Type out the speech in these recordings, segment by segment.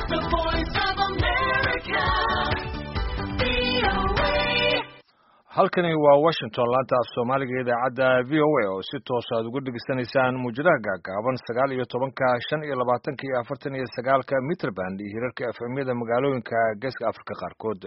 the voice of America. VOA. halkani waa washington laanta af soomaaliga idaacadda v o a oo si toos aad uga dhegeysanaysaan muujadaha gaagaaban sagaal iyo tobanka shan iyo labaatanka iyo afartan iyo sagaalka mitrband iyo hirarka efemyada magaalooyinka geeska afrika qaarkood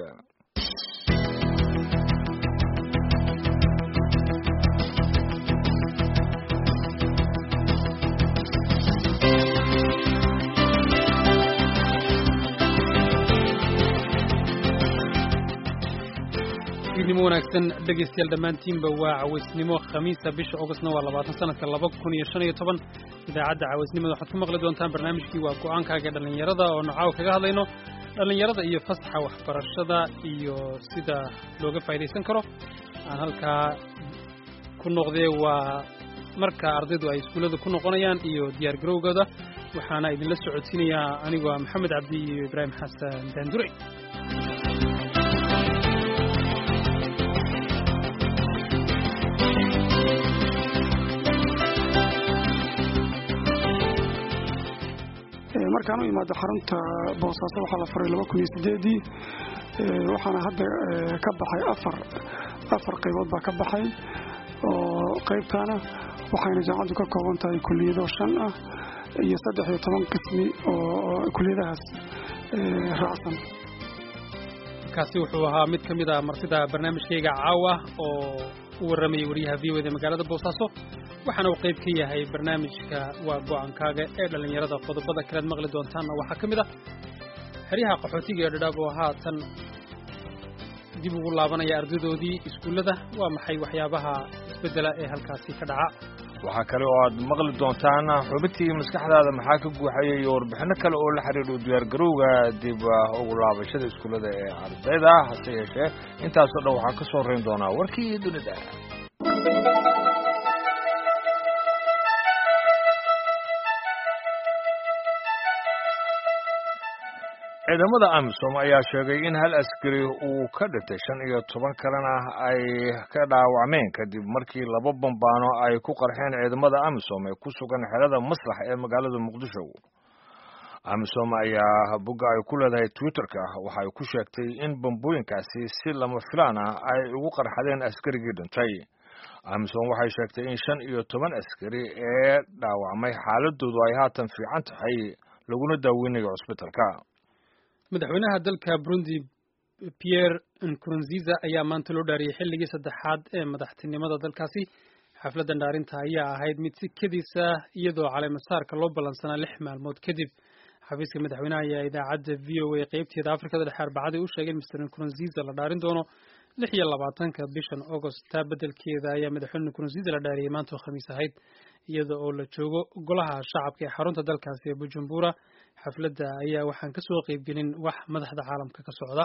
fiidnimo wanaagsan dhegaystayaal dhammaantiinba waa cawaysnimo khamiisa bisha ogostna waa labaatan sanadka laba kun iyo shan iyo toban idaacadda cawaysnimada waxaad ku maqli doontaan barnaamijkii waa go-aankaaga dhallinyarada oo nocaaw kaga hadlayno dhallinyarada iyo fasaxa waxbarashada iyo sida looga faa'idaysan karo aan halkaa ku noqdee waa marka ardaydu ay iskuullada ku noqonayaan iyo diyaar garowgooda waxaana idinla socodsiinayaa anigoo ah maxamed cabdi iyo ibraahim xasan daandurey markaan u imaado xarunta boosaaso waxaa la furay laba kun iyo sideedii waxaana hadda ka baxay afar afar qaybood baa ka baxay oo qaybtaana waxayna jaamacaddu ka kooban tahay kuliyado shan ah iyo saddex iyo toban qismi oo kuliyadahaas raacsan kaasi wuxuu ahaa mid ka mid a martida barnaamijkayga caawa oo u warramayay wariyaha v o da magaalada boosaaso waxaana uu qayb ka yahay barnaamijka waa go-aankaaga ee dhallinyarada qodobada kalead maqli doontaanna waxaa ka mid ah xeryaha qaxootiga ee dhadhaab oo haatan dib ugu laabanaya ardaydoodii iskuullada waa maxay waxyaabaha isbeddela ee halkaasi ka dhaca waxaa kale oo aad maqli doontaan xubintii maskaxdaada maxaa ka guuxaya iyo warbixino kale oo la xiriiro diyaargarowga dib ugu laabashada iskuullada ee ardayda hase yeeshee intaasoo dhan waxaa ka soo rayn doonaa warkii dunida ciidamada amisom ayaa sheegay in hal askari uu ka dhintay shan iyo toban kalena ay ka dhaawacmeen kadib markii laba bambaano ay ku qarxeen ciidamada amisom ee ku sugan xerada maslax ee magaalada muqdisho amisom ayaa bogga ay ku leedahay twitterka waxay ku sheegtay in bambooyinkaasi si lama filaan ah ay ugu qarxadeen askarigii dhintay amisom waxay sheegtay in shan iyo toban askari ee dhaawacmay xaaladoodu ay haatan fiican tahay laguna daaweynayo cusbitalka madaxweynaha dalka burundi pierre nkurunziza ayaa maanta loo dhaariyey xilligii saddexaad ee madaxtinimada dalkaasi xafladdan dhaarinta ayaa ahayd mid si kediisa iyadoo caleemasaarka loo ballansanaa lix maalmood kadib xafiiska madaxweynaha ayaa idaacadda v o a qeybteeda afrikada dhexe arbacadii u sheegay in mr nkurunziza la dhaarin doono lix iyo labaatanka bishan agost taa beddelkeeda ayaa madaxweyne nkurunziza la dhaariyey maanta oo khamiis ahayd iyada oo la joogo golaha shacabka ee xarunta dalkaasi ee bujumbura xafladda ayaa waxaan ka soo qaybgelin wax madaxda caalamka ka socda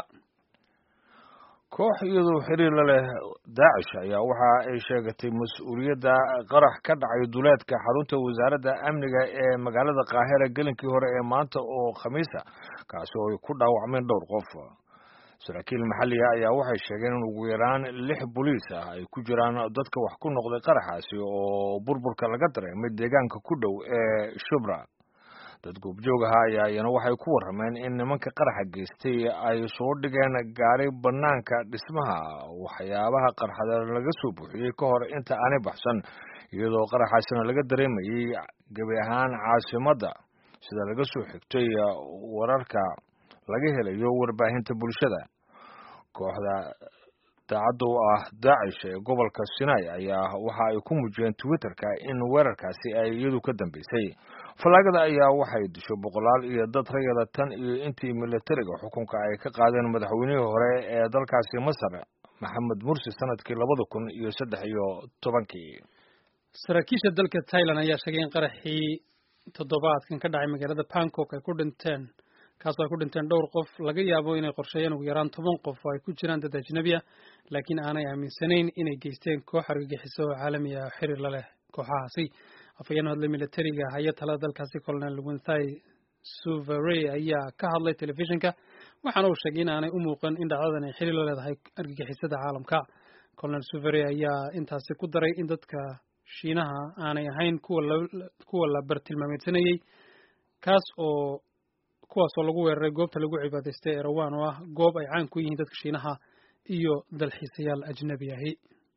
koox iyadoo xiriir la leh daacish ayaa waxa ay sheegatay mas-uuliyadda qarax ka dhacay duleedka xarunta wasaaradda amniga ee magaalada qaahira gelinkii hore ee maanta oo khamiisa kaasi oo ay ku dhaawacmeen dhowr qof saraakiil maxalliga ayaa waxay sheegeen in ugu yaraan lix boliis ah ay ku jiraan dadka wax ku noqday qaraxaasi oo burburka laga dareemay deegaanka ku dhow ee shubra dad goobjoog aha ayaa iyana waxay ku warrameen in nimanka qaraxa geystay ay soo dhigeen gaari bannaanka dhismaha waxyaabaha qarxada laga soo buuxiyey ka hor inta aanay baxsan iyadoo qaraxaasina laga dareemayey gebi ahaan caasimadda sida laga soo xigtay wararka laga helayo warbaahinta bulshada kooxda daacadda u ah daacish ee gobolka sinai ayaa waxa ay ku muujiyeen twitterka in weerarkaasi ay iyadu ka dambeysay fallaagada ayaa waxay disho boqolaal iyo dad rayada tan iyo intii militariga xukunka ay ka qaadeen madaxweynihii hore ee dalkaasi masar maxamed mursi sanadkii labada kun iyo saddex iyo tobankii saraakiisha dalka thailand ayaa sheegay in qaraxii toddobaadkan ka dhacay magaalada bangkok ay ku dhinteen kaasoo ay ku dhinteen dhowr qof laga yaabo inay qorsheeyeen ugu yaraan toban qof oo ay ku jiraan dad ajnabi ah laakiin aanay aaminsanayn inay geysteen koox argagixiso oo caalami ah xiriir la leh kooxahaasi afhayeen hadlay militariga haya talada dalkaasi colonel winthai suvere ayaa ka hadlay telefishinka waxaana uu sheegay in aanay u muuqan in dhacdadan ay xiriir la leedahay argagixisada caalamka colonel suvere ayaa intaasi ku daray in dadka shiinaha aanay ahayn kuwa la kuwa la bartilmaameedsanayey kaas oo kuwaasoo lagu weeraray goobta lagu cibaadaystay erawan oo ah goob ay caan ku yihiin dadka shiinaha iyo dalxiisayaal ajnabi ahi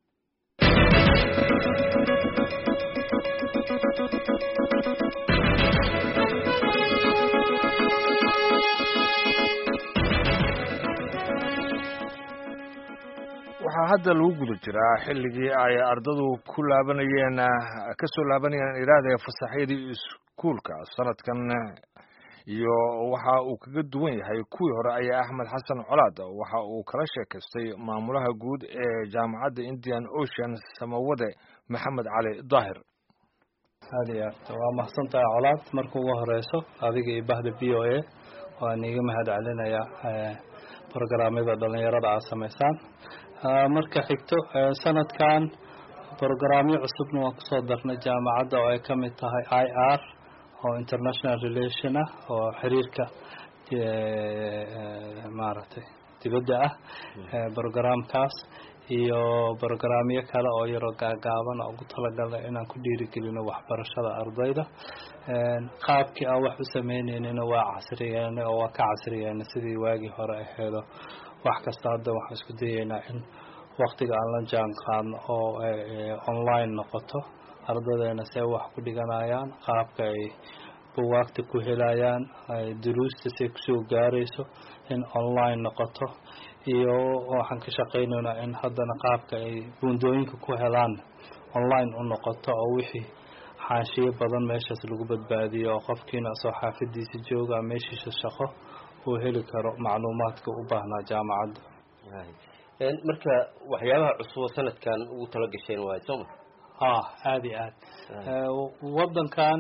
waxaa hadda lagu guda jiraa xilligii ay ardadu ku laabanayeen ka soo laabanayeen iraada fasaxyadii iskuulka sanadkan iyo waxa uu kaga duwan yahay kuwii hore ayaa axmed xasan colaad waxa uu kala sheekaystay maamulaha guud ee jaamacadda indian ocean samawade maxamed cali daahir aad iyo aad waa mahadsantahay colaad marka ugu horeyso adiga iyo bahda v o a waan iiga mahad celinayaa brograamyada dhalinyarada aad samaysaan marka xigto sanadkan brograamyo cusubna waan kusoo darnay jaamacadda oo ay ka mid tahay i r oo international relation ah oo xiriirka maaragtay dibadda ah brograamkaas iyo brograamyo kale oo yaroo gaagaaban oo ugu talagalnay inaan ku dhiirigelino waxbarashada ardayda qaabkii aan wax u sameyneynina waa casriyeena oo waa ka casriyeena sidii waagii hore aheedo wax kasta hadda waxaan isku dayeynaa in waktiga aan la jaan qaadno oo online noqoto ardadeena see wax ku dhiganayaan qaabka ay buwaagta ku helayaan duruusta see kusoo gaarayso in online noqoto iyo waxaan ka shaqaynaynaa in haddana qaabka ay buundooyinka ku helaan online u noqoto oo wixii xaashiyo badan meeshaas lagu badbaadiyo oo qofkiina soo xaafadiisa jooga meeshiisa shaqo uu heli karo macluumaadka u baahnaa jaamacadda marka waxyaabaha cusub sanadkan ugu tala gasheen waay sooma ah aada iyo aad waddankan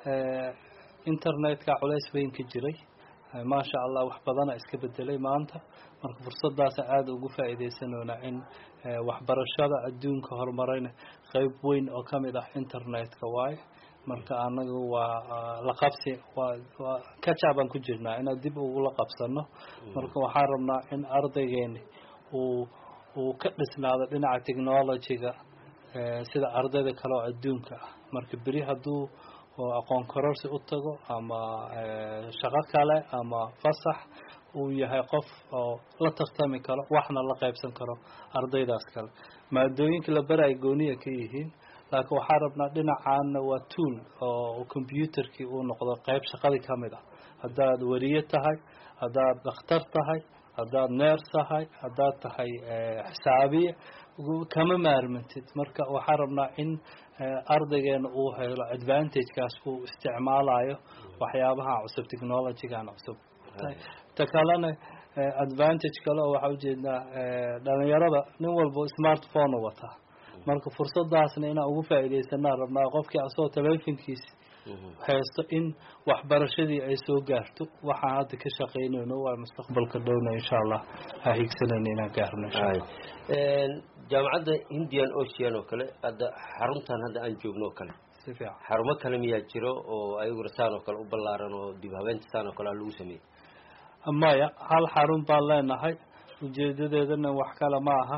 internetka culays weyn ka jiray maasha allah wax badana iska bedelay maanta marka fursadaasa aada ugu faa'iidaysanoona in waxbarashada adduunka horumarayna qeyb weyn oo ka mid ah internetka waaye marka anagu waa la qabsi waa waa kaja baan ku jirnaa inaan dib ugula qabsano marka waxaan rabnaa in ardaygeeni uu uu ka dhisnaado dhinaca technologyga sida ardayda kale oo adduunka ah marka beri hadduu aqoon kororsi u tago ama shaqo kale ama fasax uu yahay qof oo la tartami karo waxna la qaybsan karo ardaydaas kale maadooyinka la baraay gooniya ka yihiin laakiin waxaan rabnaa dhinacaana waa tool oo computerkii uu noqdo qeyb shaqadii ka mid ah haddaad weriye tahay haddaad dhakhtar tahay haddaad neers tahay haddaad tahay xisaabiye kama maarmantid marka waxaan rabnaa in ardaygeena uu helo advantagekaas uu isticmaalayo waxyaabaha cusub technologygan cusub ta kalena advantage kale oo waxaa ujeednaa dhalinyarada nin walba smartphone u wataa marka fursadaasna inaan ugu faa'iidaysanaa rabnaa qofkii asoo telefonkiisi haysto in waxbarashadii ay soo gaarto waxaan hadda ka shaqaynayno waa mustaqbalka dhowna insha allah ha higsanayna inaan gaarno insha allah jaamacadda indian ocean oo kale hadda xaruntan hadda aan joogno oo kale si fiican xarumo kale miyaa jiro oo ayaguna saan oo kale u ballaaran oo dib habeenta saan oo kale a lagu sameeyey maya hal xarun baan leenahay ujeedadeedana wax kale ma aha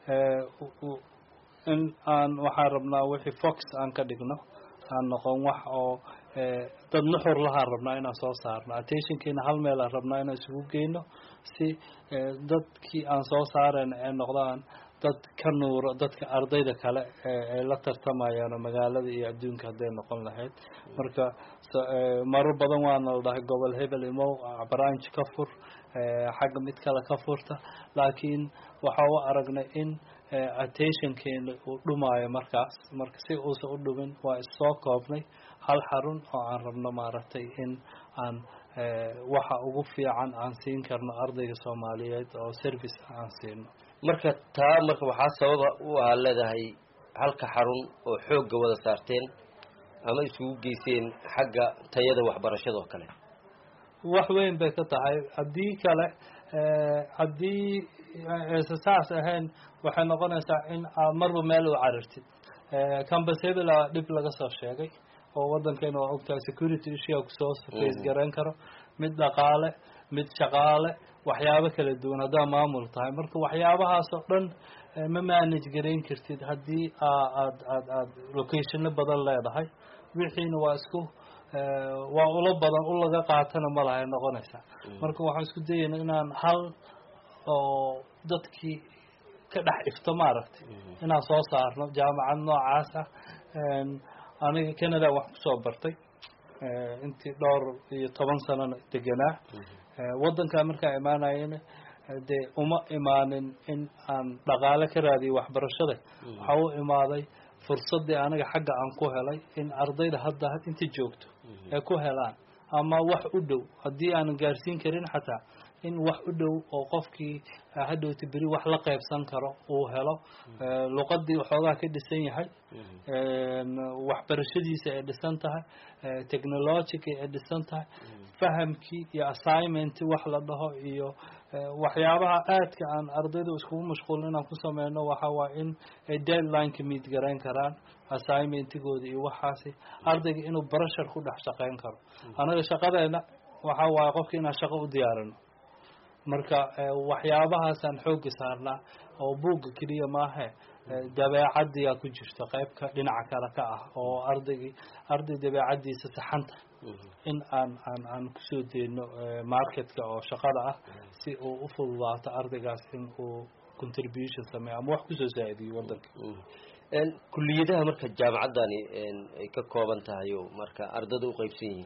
in aan waxaan rabnaa wixii fox aan ka dhigno aan noqon wax oo dad nuxur lahaan rabnaa inaan soo saarno attentionkiina hal meel aan rabnaa inaan isugu geyno si dadkii aan soo saarayna ay noqdaan dad ka nuuro dadka ardayda kale ay la tartamayaan oo magaalada iyo adduunka hadday noqon lahayd marka marar badan waana la dhahay gobol hebel imow branch ka fur xagga mid kale ka furta laakiin waxa u aragnay in attentionkeena uu dhumaayo markaas marka si uusan u dhumin waa issoo koobnay hal xarun oo aan rabno maaragtay in aan waxa ugu fiican aan siin karno ardayga soomaaliyeed oo service aan siino marka taa marka waxaa sababa u ahaa leedahay halka xarun oo xoogga wada saarteen ama isugu geyseen xagga tayada waxbarashada oo kale wax weyn bay ka tahay haddii kale haddii aysan saas ahayn waxay noqonaysaa in aad marba meel u carirtid campus hebela dhib laga soo sheegay oo waddankeena waa ogtahay security issue kusoo face garayn karo mid dhaqaale mid shaqaale waxyaabo kala duwan haddaa maamul tahay marka waxyaabahaas oo dhan ma manage garayn kartid haddii aad aad aad locationo badan leedahay wixiina waa isku waa ulo badan u laga qaatana ma lahay noqonaysaa marka waxaan isku dayayna inaan hal oo dadkii ka dhex ifto maaragtay inaan soo saarno jaamacad noocaas ah aniga canada wax kusoo bartay intii dhowr iyo toban sanona deganaa waddankaa markaa imaanayana dee uma imaanin in aan dhaqaale ka raadiyo waxbarashada waxaa u imaaday fursaddii aniga xagga aan ku helay in ardayda hadda inta joogto ay ku helaan ama wax u dhow haddii aanan gaarsiin karin xataa in wax u dhow oo qofkii hadhowta beri wax la qaybsan karo uu helo luqadii waxoogaa ka dhisan yahay waxbarashadiisa ay dhisan tahay technologica ay dhisan tahay fahamkii iyo assignment wax la dhaho iyo waxyaabaha aadka aan ardayda iskugu mashquulin inaan ku sameyno waxa waa in ay deadlineka meet garayn karaan assignmentigooda iyo waxaasi ardayga inuu barashar ku dhex shaqeyn karo anaga shaqadeena waxa waaye qofka inaan shaqo u diyaarino marka waxyaabahaasaan xooga saarnaa oo buugga keliya maahe dabeecadiyaa ku jirta qeybka dhinaca kale ka ah oo ardaygii arday dabeecadiisa saxanta in aan aan aan kusoo deeno marketka oo shaqada ah si uu u fududaato ardaygaas in uu contribution sameeyo ama wax kusoo saa-idiyo wadanka kuliyadaha marka jaamacaddani ay ka kooban tahay o marka ardada u qeybsan yihiin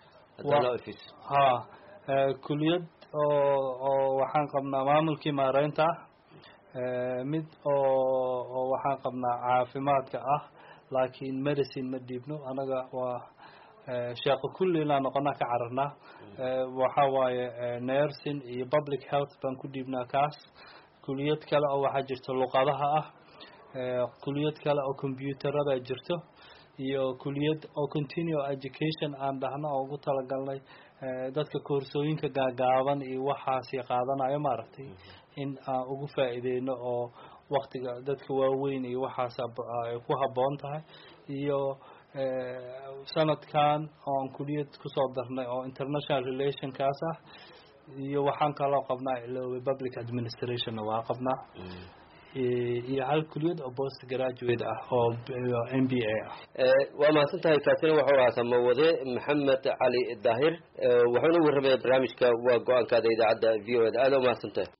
ha kuliyad oo oo waxaan qabnaa maamulkii maareynta ah mid oo oo waxaan qabnaa caafimaadka ah laakiin medicine ma dhiibno anaga waa sheeko kulli inaan noqonaa ka cararnaa waxa waaye nursing iyo public health baan ku dhiibnaa kaas kuliyad kale oo waxaa jirto luqadaha ah kuliyad kale oo combyuutarada jirto iyo kuliyad oo continue education aan dhahno oo ugu talagalnay dadka koorsooyinka gaagaaban iyo waxaasi qaadanayo maaragtay in aan ugu faa'iideyno oo waktiga dadka waaweyn iyo waxaas ay ku habboon tahay iyo sanadkan oon kuliyad kusoo darnay oo international relationkaas ah iyo waxaan kaloo qabnaa iloobe public administrationna waa qabnaa iyo hal kuliyad oo post graduate ah oo m b a ah waa mahadsan tahay kaasina wuxuu ahaa samawade maxamed cali daahir wuxuuna warramaya barnaamijka waa go-aankaada idaacadda v o eda aada u mahadsan tahay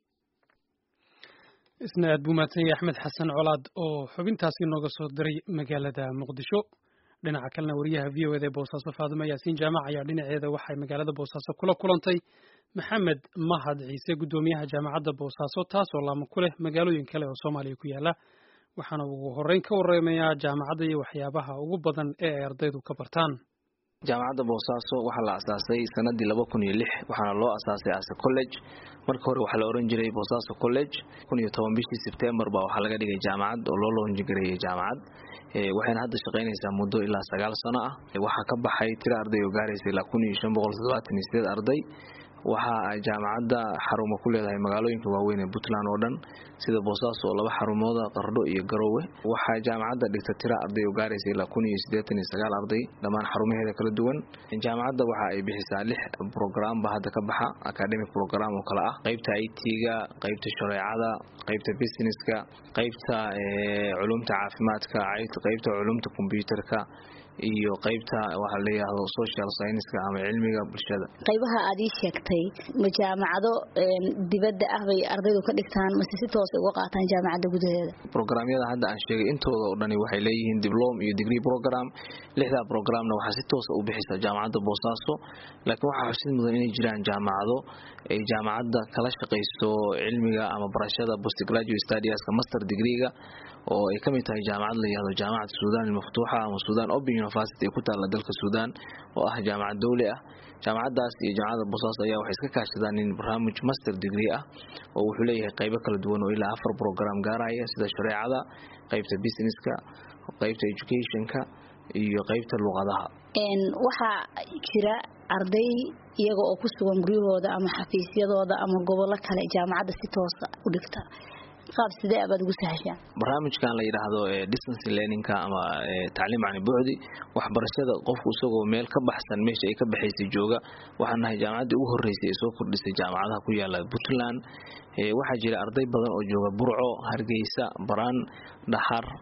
isna aad buu mahadsan yahay axmed xasan colaad oo xubintaasi nooga soo diray magaalada muqdisho dhinaca kalena wariyaha v o eda ee boosaaso faadimo yaasiin jaamac ayaa dhinaceeda waxay magaalada boosaaso kula kulantay maxamed mahad ciise guddoomiyaha jaamacadda boosaaso taasoo laamo ku leh magaalooyin kale oo soomaaliya ku yaala waxaana ugu horreyn ka warramayaa jaamacadda iyo waxyaabaha ugu badan ee ay ardaydu ka bartaan jaamacadda boosaaso waxaa la asaasay sanadii laba kun iyo lix waxaana loo asaasay ase college marka hore waxaa la oran jiray boosaaso college kun iyo toban bishii sebtembar baa waxaa laga dhigay jaamacad oo loo loonjigareeyay jaamacad waxayna hadda shaqaynaysaa muddo ilaa sagaal sano ah waxaa ka baxay tiro arday oo gaaraysa ilaa kun iyo shan boqol toddobaatan iyo sideed arday waxa ay jaamacadda xarumo ku leedahay magaalooyinka waaweyn ee puntland oo dhan sida boosaaso oo laba xarumooda qardho iyo garowe waxaa jaamacadda dhigta tira arday oo gaaraysa ilaa kun iyo siddeetan iyo sagaal arday dhammaan xarumaheeda kala duwan jaamacadda waxa ay bixisaa lix programba hadda ka baxa academic program oo kale ah qaybta i t-ga qaybta shareecada qaybta businesska qaybta culumta caafimaadka qaybta culumta combyuterka iyo qaybta waxaa la yidhaahdo social scienceska ama cilmiga bulshada qaybaha aad ii sheegtay ma jaamacado dibadda ah bay ardaydu ka dhigtaan mase si toos uga qaataan jaamacadda gudaheeda programyada hadda aan sheegay intooda oo dhani waxay leeyihiin diblom iyo degree program lixdaa programna waxaa si toosa u bixisa jaamacadda boosaaso laakiin waxaa xusid mudan inay jiraan jaamacado ay jaamacadda kala shaqayso cilmiga ama barashada postgraduate studieska master degreega oo ay kamid tahay jaamacad la yihahdo jaamacad suudan almaftuuxa ama suudan open university ee ku taalla dalka suudan oo ah jaamacad dowli ah jaamacaddaas iyo jaamacadda boosaaso ayaa waxay iska kaashadaan in barnaamij master degree ah oo wuxuu leeyahay qaybo kala duwan oo ilaa afar program gaaraya sida shareecada qaybta businesska qaybta educationka iyo qaybta luqadaha waxaa jira arday iyaga oo ku sugan guryahooda ama xafiisyadooda ama gobollo kale jaamacadda si toosa u dhigta qaab sidee abaad ugu sahashaan barnaamijkan la yidhaahdo distance learningka ama tacliim cani bucdi waxbarashada qofku isagoo meel ka baxsan meesha ay ka baxaysay jooga waxaan nahay jaamacaddii ugu horreysay ee soo kordhisay jaamacadaha ku yaala puntland waxaa jira arday badan oo jooga burco hargeysa baraan dhahar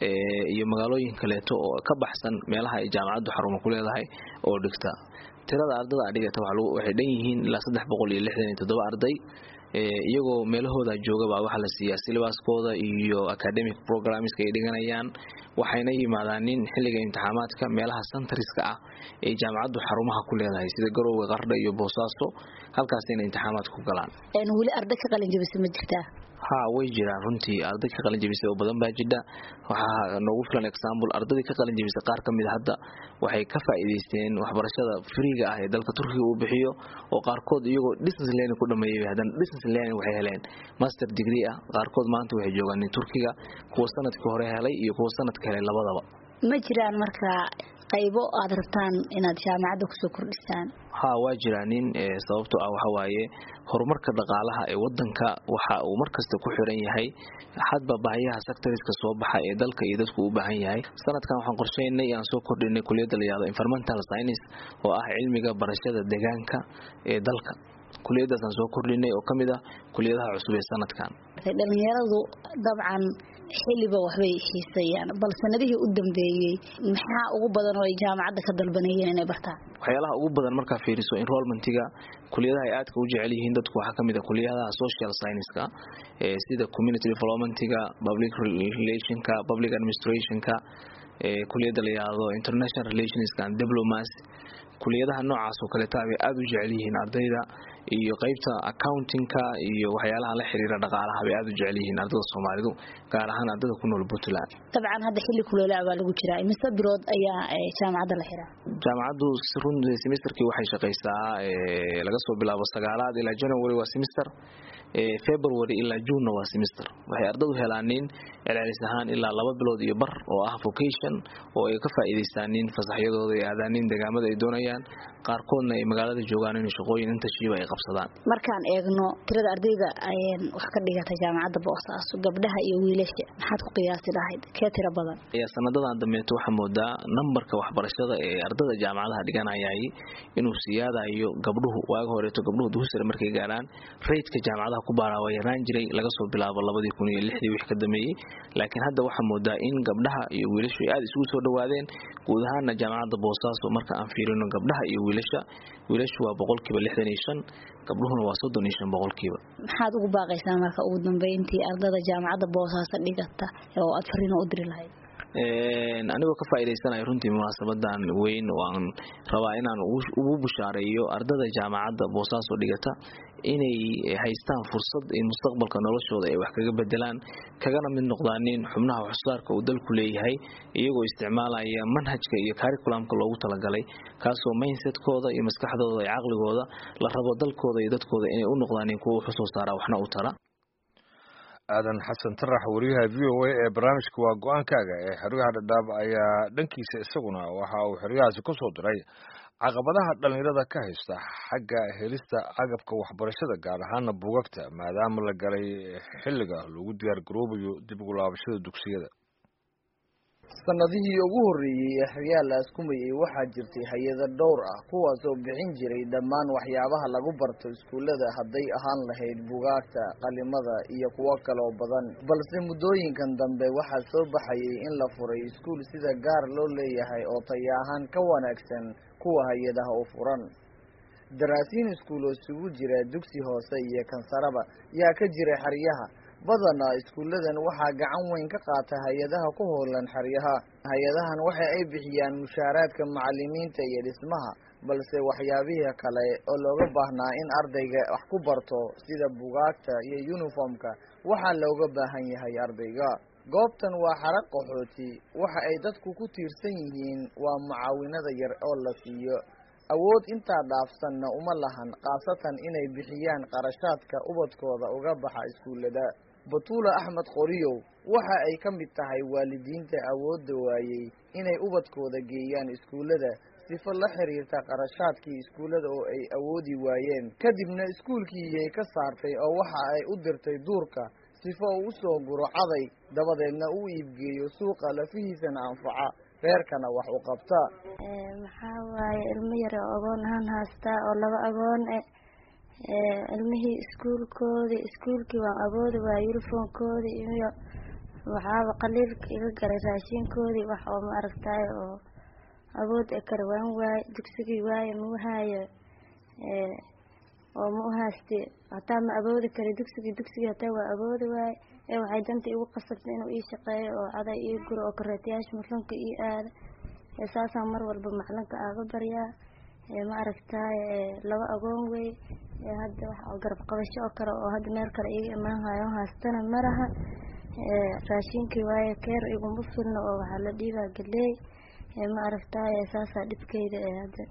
iyo magaalooyin kaleeto oo ka baxsan meelaha ay jaamacaddu xarumo ku leedahay oo dhigta tirada ardada adhigata waxay dhan yihiin ilaa saddex boqol iyo lixdan iyo toddoba arday iyagoo meelahooda joogaba waxaa la siiyaa silibaaskooda iyo academic programska ay dhiganayaan waxayna yimaadaanin xilliga imtixaamaadka meelaha centariska ah ee jaamacaddu xarumaha ku leedahay sida garowga qardha iyo boosaaso halkaasina imtixaamaad ku galaan weli arday ka qalin jabisa ma jirtaa ha way jiraan runtii arday ka qalin jabisay oo badan baa jidha waxaa noogu filan example ardadii ka qalin jabisay qaar ka mid a hadda waxay ka faa'iidaysteen waxbarashada friiga ah ee dalka turkiga uu bixiyo oo qaarkood iyagoo distance learning ku dhameeyay haddana distance learning waxay heleen master degree ah qaarkood maanta waxay joogaan turkiga kuwa sanadkii hore helay iyo kuwa sanadka helay labadaba ma jiraan marka qaybo aad rabtaan inaad jaamacadda kusoo kordhisaan ha waa jiraanin sababto ah waxa waaye horumarka dhaqaalaha ee wadanka waxa uu markasta ku xiran yahay hadba baahiyaha sectoriska soo baxa ee dalka iyo dadku u baahan yahay sanadkan waxaan qorsheynay aan soo kordhinay kuliyadda la yihahdo environmental science oo ah cilmiga barashada deegaanka ee dalka kuliyadaasaan soo kordhinay oo kamid ah kuliyadaha cusub ee sanadkan dhalinyaradu dabcan xiliba waxbay xiisayaan bal sanadihii u dambeeyey maxaa ugu badan oo ay jaamacadda ka dalbanayeen inay bartaan waxyaalaha ugu badan markaa fiiriso enrollmentiga kuliyadaha ay aadka u jecel yihiin dadku waxaa kamid ah kuliyadaha social scienceska sida community developmentiga public relationka public administrationka kuliyadda la yihahdo international relationska and diplomacy kuliyadaha noocaas oo kaleeta bay aada u jecel yihiin ardayda iyo qeybta accountingka iyo waxyaalaha la xiriira dhaqaalaha bay aada u jecel yihiin ardada soomaalidu gaar ahaan ardada ku nool puntland dabcan hadda xilli kuleelaa baa lagu jiraa imise bilood ayaa jaamacadda la xiraa jaamacaddu run semesterkii waxay shaqaysaa laga soo bilaabo sagaalaad ilaa january waa semester february ilaa junena waa semester waxay ardadu helaanin celcelis ahaan ilaa laba bilood iyo bar oo ah vocation oo ay ka faa'iidaystaanin fasaxyadooda ay aadaanin deegaamada ay doonayaan qaarkoodna ay magaalada joogaan in shaqooyin intashiiba ay qabsadaan markaan eegno tirada ardayda wax ka dhigata jaamacadda boosaaso gabdhaha iyo wiilasha maxaad ku qiyaasi lahayd kee tira badan sanadadan dambeeto waxaa moodaa nambarka waxbarashada ee ardada jaamacadaha dhiganayay inuu siyaadayo gabdhuhu waaga horeeto gabdhuhu dugusare markay gaaraan raydka jaamacadaha ku baaraa waa yaraan jiray laga soo bilaabo labadii kun iyo lixdii wixii ka dambeeyey laakiin hadda waxaa moodaa in gabdhaha iyo wiilashu ay aada isugu soo dhawaadeen guud ahaana jaamacadda boosaaso marka aan fiirino gabdhaha iyo wiilasha wiilashu waa boqolkiiba lixdan iyo shan gabdhuhuna waa soddon iyo shan boqolkiiba maxaad ugu baaqaysaa marka ugu dambeyntii ardada jaamacadda boosaaso dhigata oo aad fariino u diri lahayd anigoo ka faa'iidaysanaya runtii munaasabadan weyn oo aan rabaa inaan ugu bushaareeyo ardada jaamacadda boosaaso dhigata inay haystaan fursad in mustaqbalka noloshooda ay wax kaga bedelaan kagana mid noqdaanin xubnaha waxsoosaarka uu dalku leeyahay iyagoo isticmaalaya manhajka iyo curriculumka loogu talagalay kaasoo mindsetkooda iyo maskaxdooda iyo caqligooda la rabo dalkooda iyo dadkooda inay u noqdaanin kuwa wax usoo saara waxna u tara aadan xasan tarax wariyaha v o a ee barnaamijka waa go-aankaaga ee xeryaha dhadhaab ayaa dhankiisa isaguna waxa uu xeryahaasi ku soo diray caqabadaha dhallinyarada ka haysta xagga helista agabka waxbarashada gaar ahaana buugagta maadaama la galay xilliga lagu diyaar garoobayo dib ugu laabashada dugsiyada sanadihii ugu horreeyey ee xeryaha la askumayay waxaa jirtay hay-ado dhowr ah kuwaas oo bixin jiray dhammaan waxyaabaha lagu barto iskuullada hadday ahaan lahayd bugaagta qalimada iyo kuwo kaloo badan balse muddooyinkan dambe waxaa soo baxayay in la furay iskuul sida gaar loo leeyahay oo taya ahaan ka wanaagsan kuwa hay-adaha u furan daraasiin iskuul oo isugu jira dugsi hoose iyo kansaraba yaa ka jira xeryaha badanaa iskuulladan waxaa gacan weyn ka qaata hay-adaha ku howlan xeryaha hay-adahan waxa ay bixiyaan mushaaraadka macalimiinta iyo dhismaha balse waxyaabihii kale oo looga baahnaa in ardayga wax ku barto sida bugaagta iyo yuniformka waxaa looga baahan yahay ardayga goobtan waa xarag qaxooti waxa ay dadku ku tiirsan yihiin waa mucaawinada yar oo la siiyo awood intaa dhaafsanna uma lahan khaasatan inay bixiyaan qarashaadka ubadkooda uga baxa iskuullada batuula axmed qoriyow waxa ay ka mid tahay waalidiinta awoodda waayey inay ubadkooda geeyaan iskuullada sifo la xiriirta qarashaadkii iskuullada oo ay awoodi waayeen kadibna iskuulkiiyay ka saartay oo waxa ay u dirtay duurka sifo uu usoo guro caday dabadeedna uu iibgeeyo suuqa lafihiisana anfaca reerkana wax u qabta maxaa waaye ilmo yare oo agoon ahaan haystaa oo laba agoon e ilmihii iskuulkoodii iskuulkii waan awoodi waaya uniformkoodii iyo waxaaba qaliilka iga garay raashinkoodii wax oo ma aragtaay oo awood e kara waan waaye dugsigii waaye mau haayo oo ma u hayste hataa ma awoodi kara dugsigii dugsigii hataa waa awoodi waaye ee waxay danta igu qasabtay inuu ii shaqeeyo oo caday ii guro oo kareetayaasha maclinka ii aada ee saasaan mar walba maclinka aaga baryaa ee ma aragtaay laba agoon wey ee hadda wax oo garab qabasho oo kale oo hadda meel kale iiga imaan hayo haastana maraha raashinkii waaye keer iguma filno oo waxaa la dhiibaa galeey ma aragtaay saasaa dhibkeyda ee hadda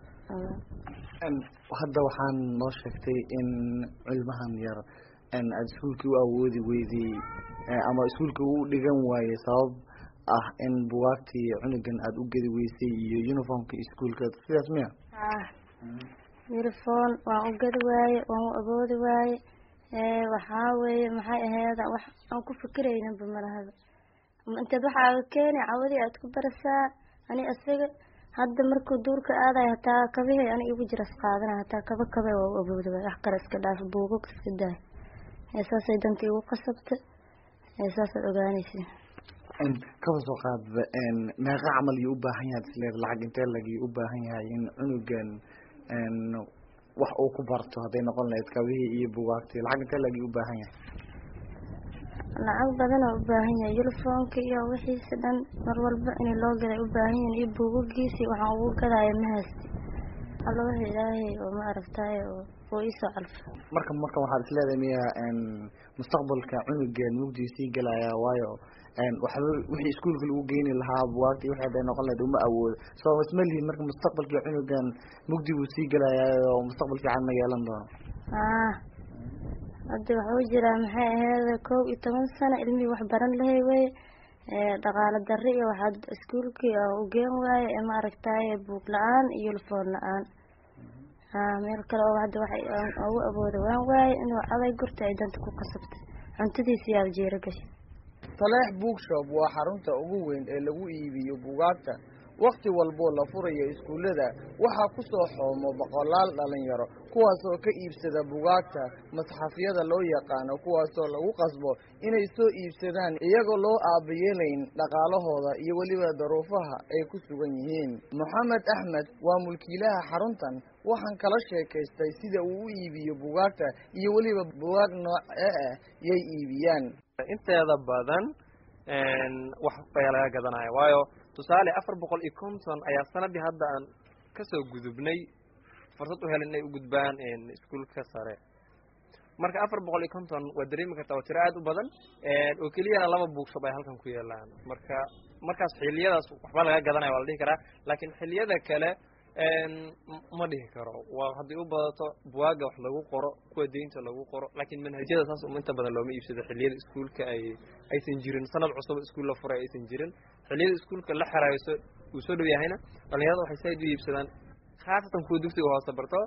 hadda waxaan noo sheegtay in cilmahan yar aada iskuulkii u awoodi weydey ama iskuulka u dhigan waayey sabab ah in bugaagtii cunugan aada u gedi weysay iyo uniformka iskuulka sidaas miya ah uniform waan u gadi waaye waan u awoodi waaye waxaa weeye maxay aheeda wax aan ku fikirayninba malahaba inteed waxaaga keeni cawadii aad ku barasaa ani isaga hadda markuu duurka aadayo hataa kabahey ani igu jiras qaadana hataa kaba kabe waa u awoodi waay wax kale iska dhaaf buugag iska daay saasay danta igu qasabta saasaad ogaanaysa kaba soo qaadba meeqa camal iyo ubaahan yahay isleed lacag intee lagii ubaahan yahay in cunugan wax uu ku barto hadday noqon lahayd kabihii iyo bugaagtii lacag intee lagii ubaahan yahay lacag badan oo ubaahan yahay uniformka iyo wixiisa dhan mar walba in loo gaday ubaahan yahin iyo buugagiisi waxaan ugu gadaayo ma haysti alla waxa ilaahay oo ma aragtaay oo iisoo calfa marka marka waxaad isleedahay miya mustaqbalka cunugan mugdii sii galaya waayo waxba wixii iskuolka lagu geyni lahaa bugaagti wixii hadday noqon lahayd uma awoodo soo isma lihin marka mustaqbalkii cunugan mugdi buu sii galaya oo mustaqbal fiican ma yeelan doono ah hadda waxuu jiraa maxay aheyd kow iyo toban sano ilmihii wax baran lahay wey dhaqaalo darri iyo waxaad iskuolkii ugeen waaye ee ma aragtaay buug la-aan iyo uniform la-aan a meel kale oo hadda waxay ugu awooda waan waaye inuu caday gurta ay danta ku qasabtay cuntadiisa yaaba jeero gashay taleex bookshop waa xarunta ugu weyn ee lagu iibiyo bugaagta wakti walboo la furayo iskuullada waxaa ku soo xoomo boqolaal dhalinyaro kuwaasoo ka iibsada bugaagta masxafyada loo yaqaano kuwaasoo lagu qasbo inay soo iibsadaan iyagoo loo aabayeelayn dhaqaalahooda iyo weliba daruufaha ay ku sugan yihiin moxamed axmed waa mulkiilaha xaruntan waxaan kala sheekaystay sida uu u iibiyo bugaagta iyo weliba bugaag noocee ah yay iibiyaan inteeda badan wax ayaa laga gadanaya waayo tusaale afar boqol iyo konton ayaa sanadii hadda aan kasoo gudubnay fursad u helin inay u gudbaan iskuolka sare marka afar boqol iyo konton waa dareemi kartaa waa tiro aad u badan oo keliyana laba bookshop ay halkan ku yeelaan marka markaas xiliyadaas waxba laga gadanaya waa la dhihi karaa laakiin xiliyada kale ma dhihi karo waa haddii u badato buwaaga wax lagu qoro kuwa deynta lagu qoro laakiin manhajyada saas um inta badan looma iibsado xiliyada iskuolka ay aysan jirin sanad cusub iskuol la furay aysan jirin xiliyada iskuolka la xeraayo uu soo dhow yahayna dhalinyarada waxay saaid u iibsadaan khaasatan kuwa dugsiga hoose barto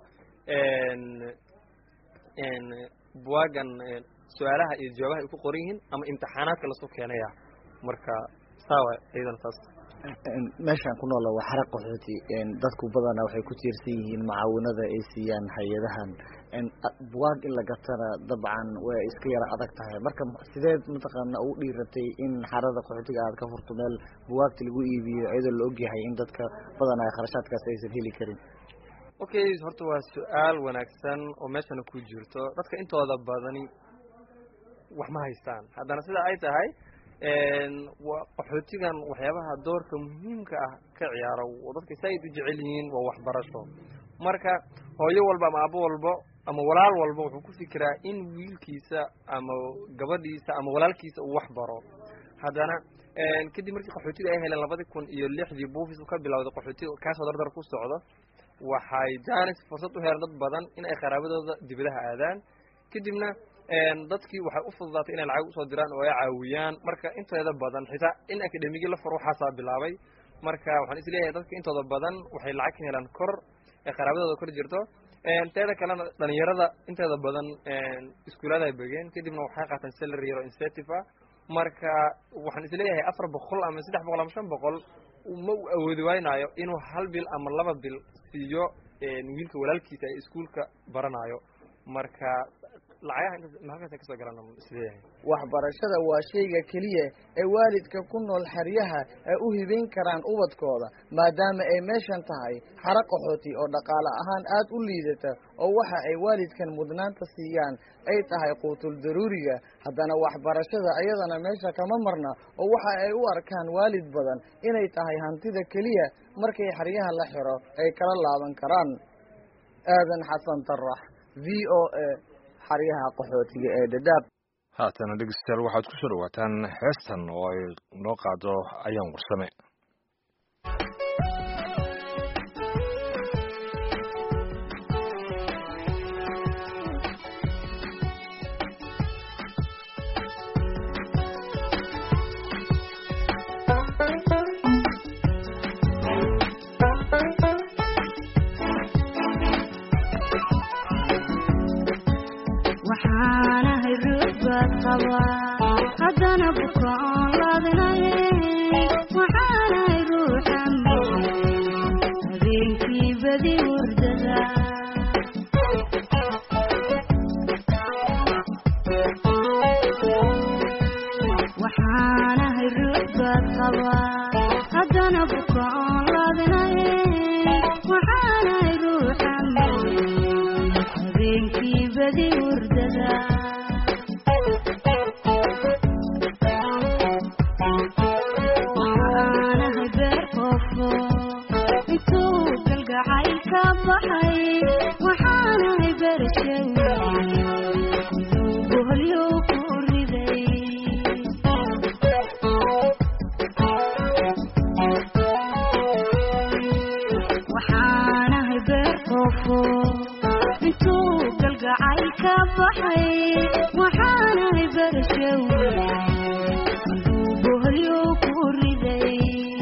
buwaagan su-aalaha iyo jawaabaha ay ku qoran yihiin ama imtixaanaadka lasoo keenaya marka saawa iyadana saas meeshaan ku noola waa xara qaxooti dadku badanaa waxay ku tiirsan yihiin macaawinada ay siiyaan hay-adahan bugaag in la gatana dabcan way iska yara adag tahay marka sideed mataqaana ugu dhiiratay in xarada qaxootiga aad ka furto meel bugaagta lagu iibiyo iyadoo la ogyahay in dadka badanaa kharashaadkaas aysan heli karin okay horta waa su-aal wanaagsan oo meeshana ku jirto dadka intooda badani wax ma haystaan haddana sida ay tahay waa qaxootigan waxyaabaha doorka muhiimka ah ka ciyaaro oo dadka saaid u jecel yihiin waa waxbarasho marka hooyo walba ama aabo walbo ama walaal walba wuxuu ku fikiraa in wiilkiisa ama gabadhiisa ama walaalkiisa uu wax baro haddana kadib markii qaxootiga ay heleen labadi kun iyo lixdii buufis ka bilowday qaxootiga kaasoo dardar ku socdo waxay janis fursad u heleen dad badan in ay qaraabadooda dibadaha aadaan kadibna dadkii waxay u fududaatay inay lacag usoo diraan oo ay caawiyaan marka inteeda badan xitaa in academigi la furo waxaasaa bilaabay marka waxaan isleeyahay dadka intooda badan waxay lacag ka helaan kor ee qaraabadooda kor jirto teeda kalena dhalinyarada inteeda badan iskuulaada ay begeen kadibna waxay qaataan salary yaro incentive ah marka waxaan isleeyahay afar boqol ama saddex boqol ama shan boqol ma u awoodi waynaayo inuu hal bil ama laba bil siiyo wiilka walaalkiisa ee iskuolka baranayo marka lacagaha intaas halkaas kasoo galaan isleeyahay waxbarashada waa shayga keliya ee waalidka ku nool xeryaha ay u hibayn karaan ubadkooda maadaama ay meeshan tahay xaro qaxooti oo dhaqaale ahaan aad u liidata oo waxa ay waalidkan mudnaanta siiyaan ay tahay quutul daruuriga haddana waxbarashada iyadana meesha kama marna oo waxa ay u arkaan waalid badan inay tahay hantida keliya markay xeryaha la xiro ay kala laaban karaan aadan xasan tarax v o a xaryaha qaxootiga ee dadaab haatana dhegeystayaal waxaad ku soo dhawaataan heestan oo ay noo qaado ayaan warsame waxaanahay ruux baad qabaa haddana buka oon laadnay waxaanahay ruuxan habeenkii badi hurdada waxaanahay ruux baad qabaa haddana buka oon laadnay waxaanahay ruuxan habeenkii badi hurdada waxaanahay beer qoofo intuu galgacay ka baxay waxaanahay bershay boholyo ku riday waxaanahay beer qoofo intuu galgacay ka baxay waxaanahay bershow boholyo ku riday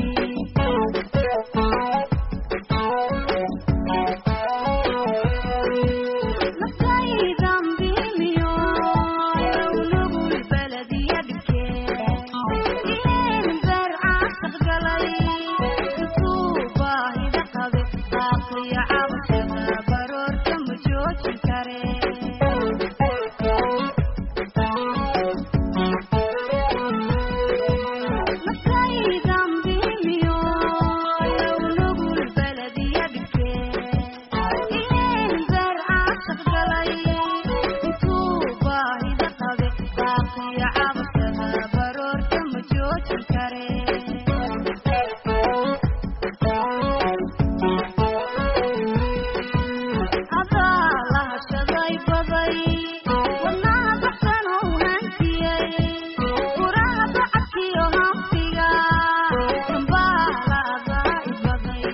naftaydan biimiyo nugul baladiya dhibkeen ileen beer caasaq galay intuu baahida qabe qaaqiyo cabashada baroorta ma joojin kare naftaydan biimiyo nugul baladiya dhibkeen ileen beer caasaq galay intuu baahida qabe qaaqiyo cabashada baroorta ma joojin kare adaa la hashaday baday wadnaha baxsan oo hantiyey furaha bacadkiyo hanfiga dambaala adaa i baday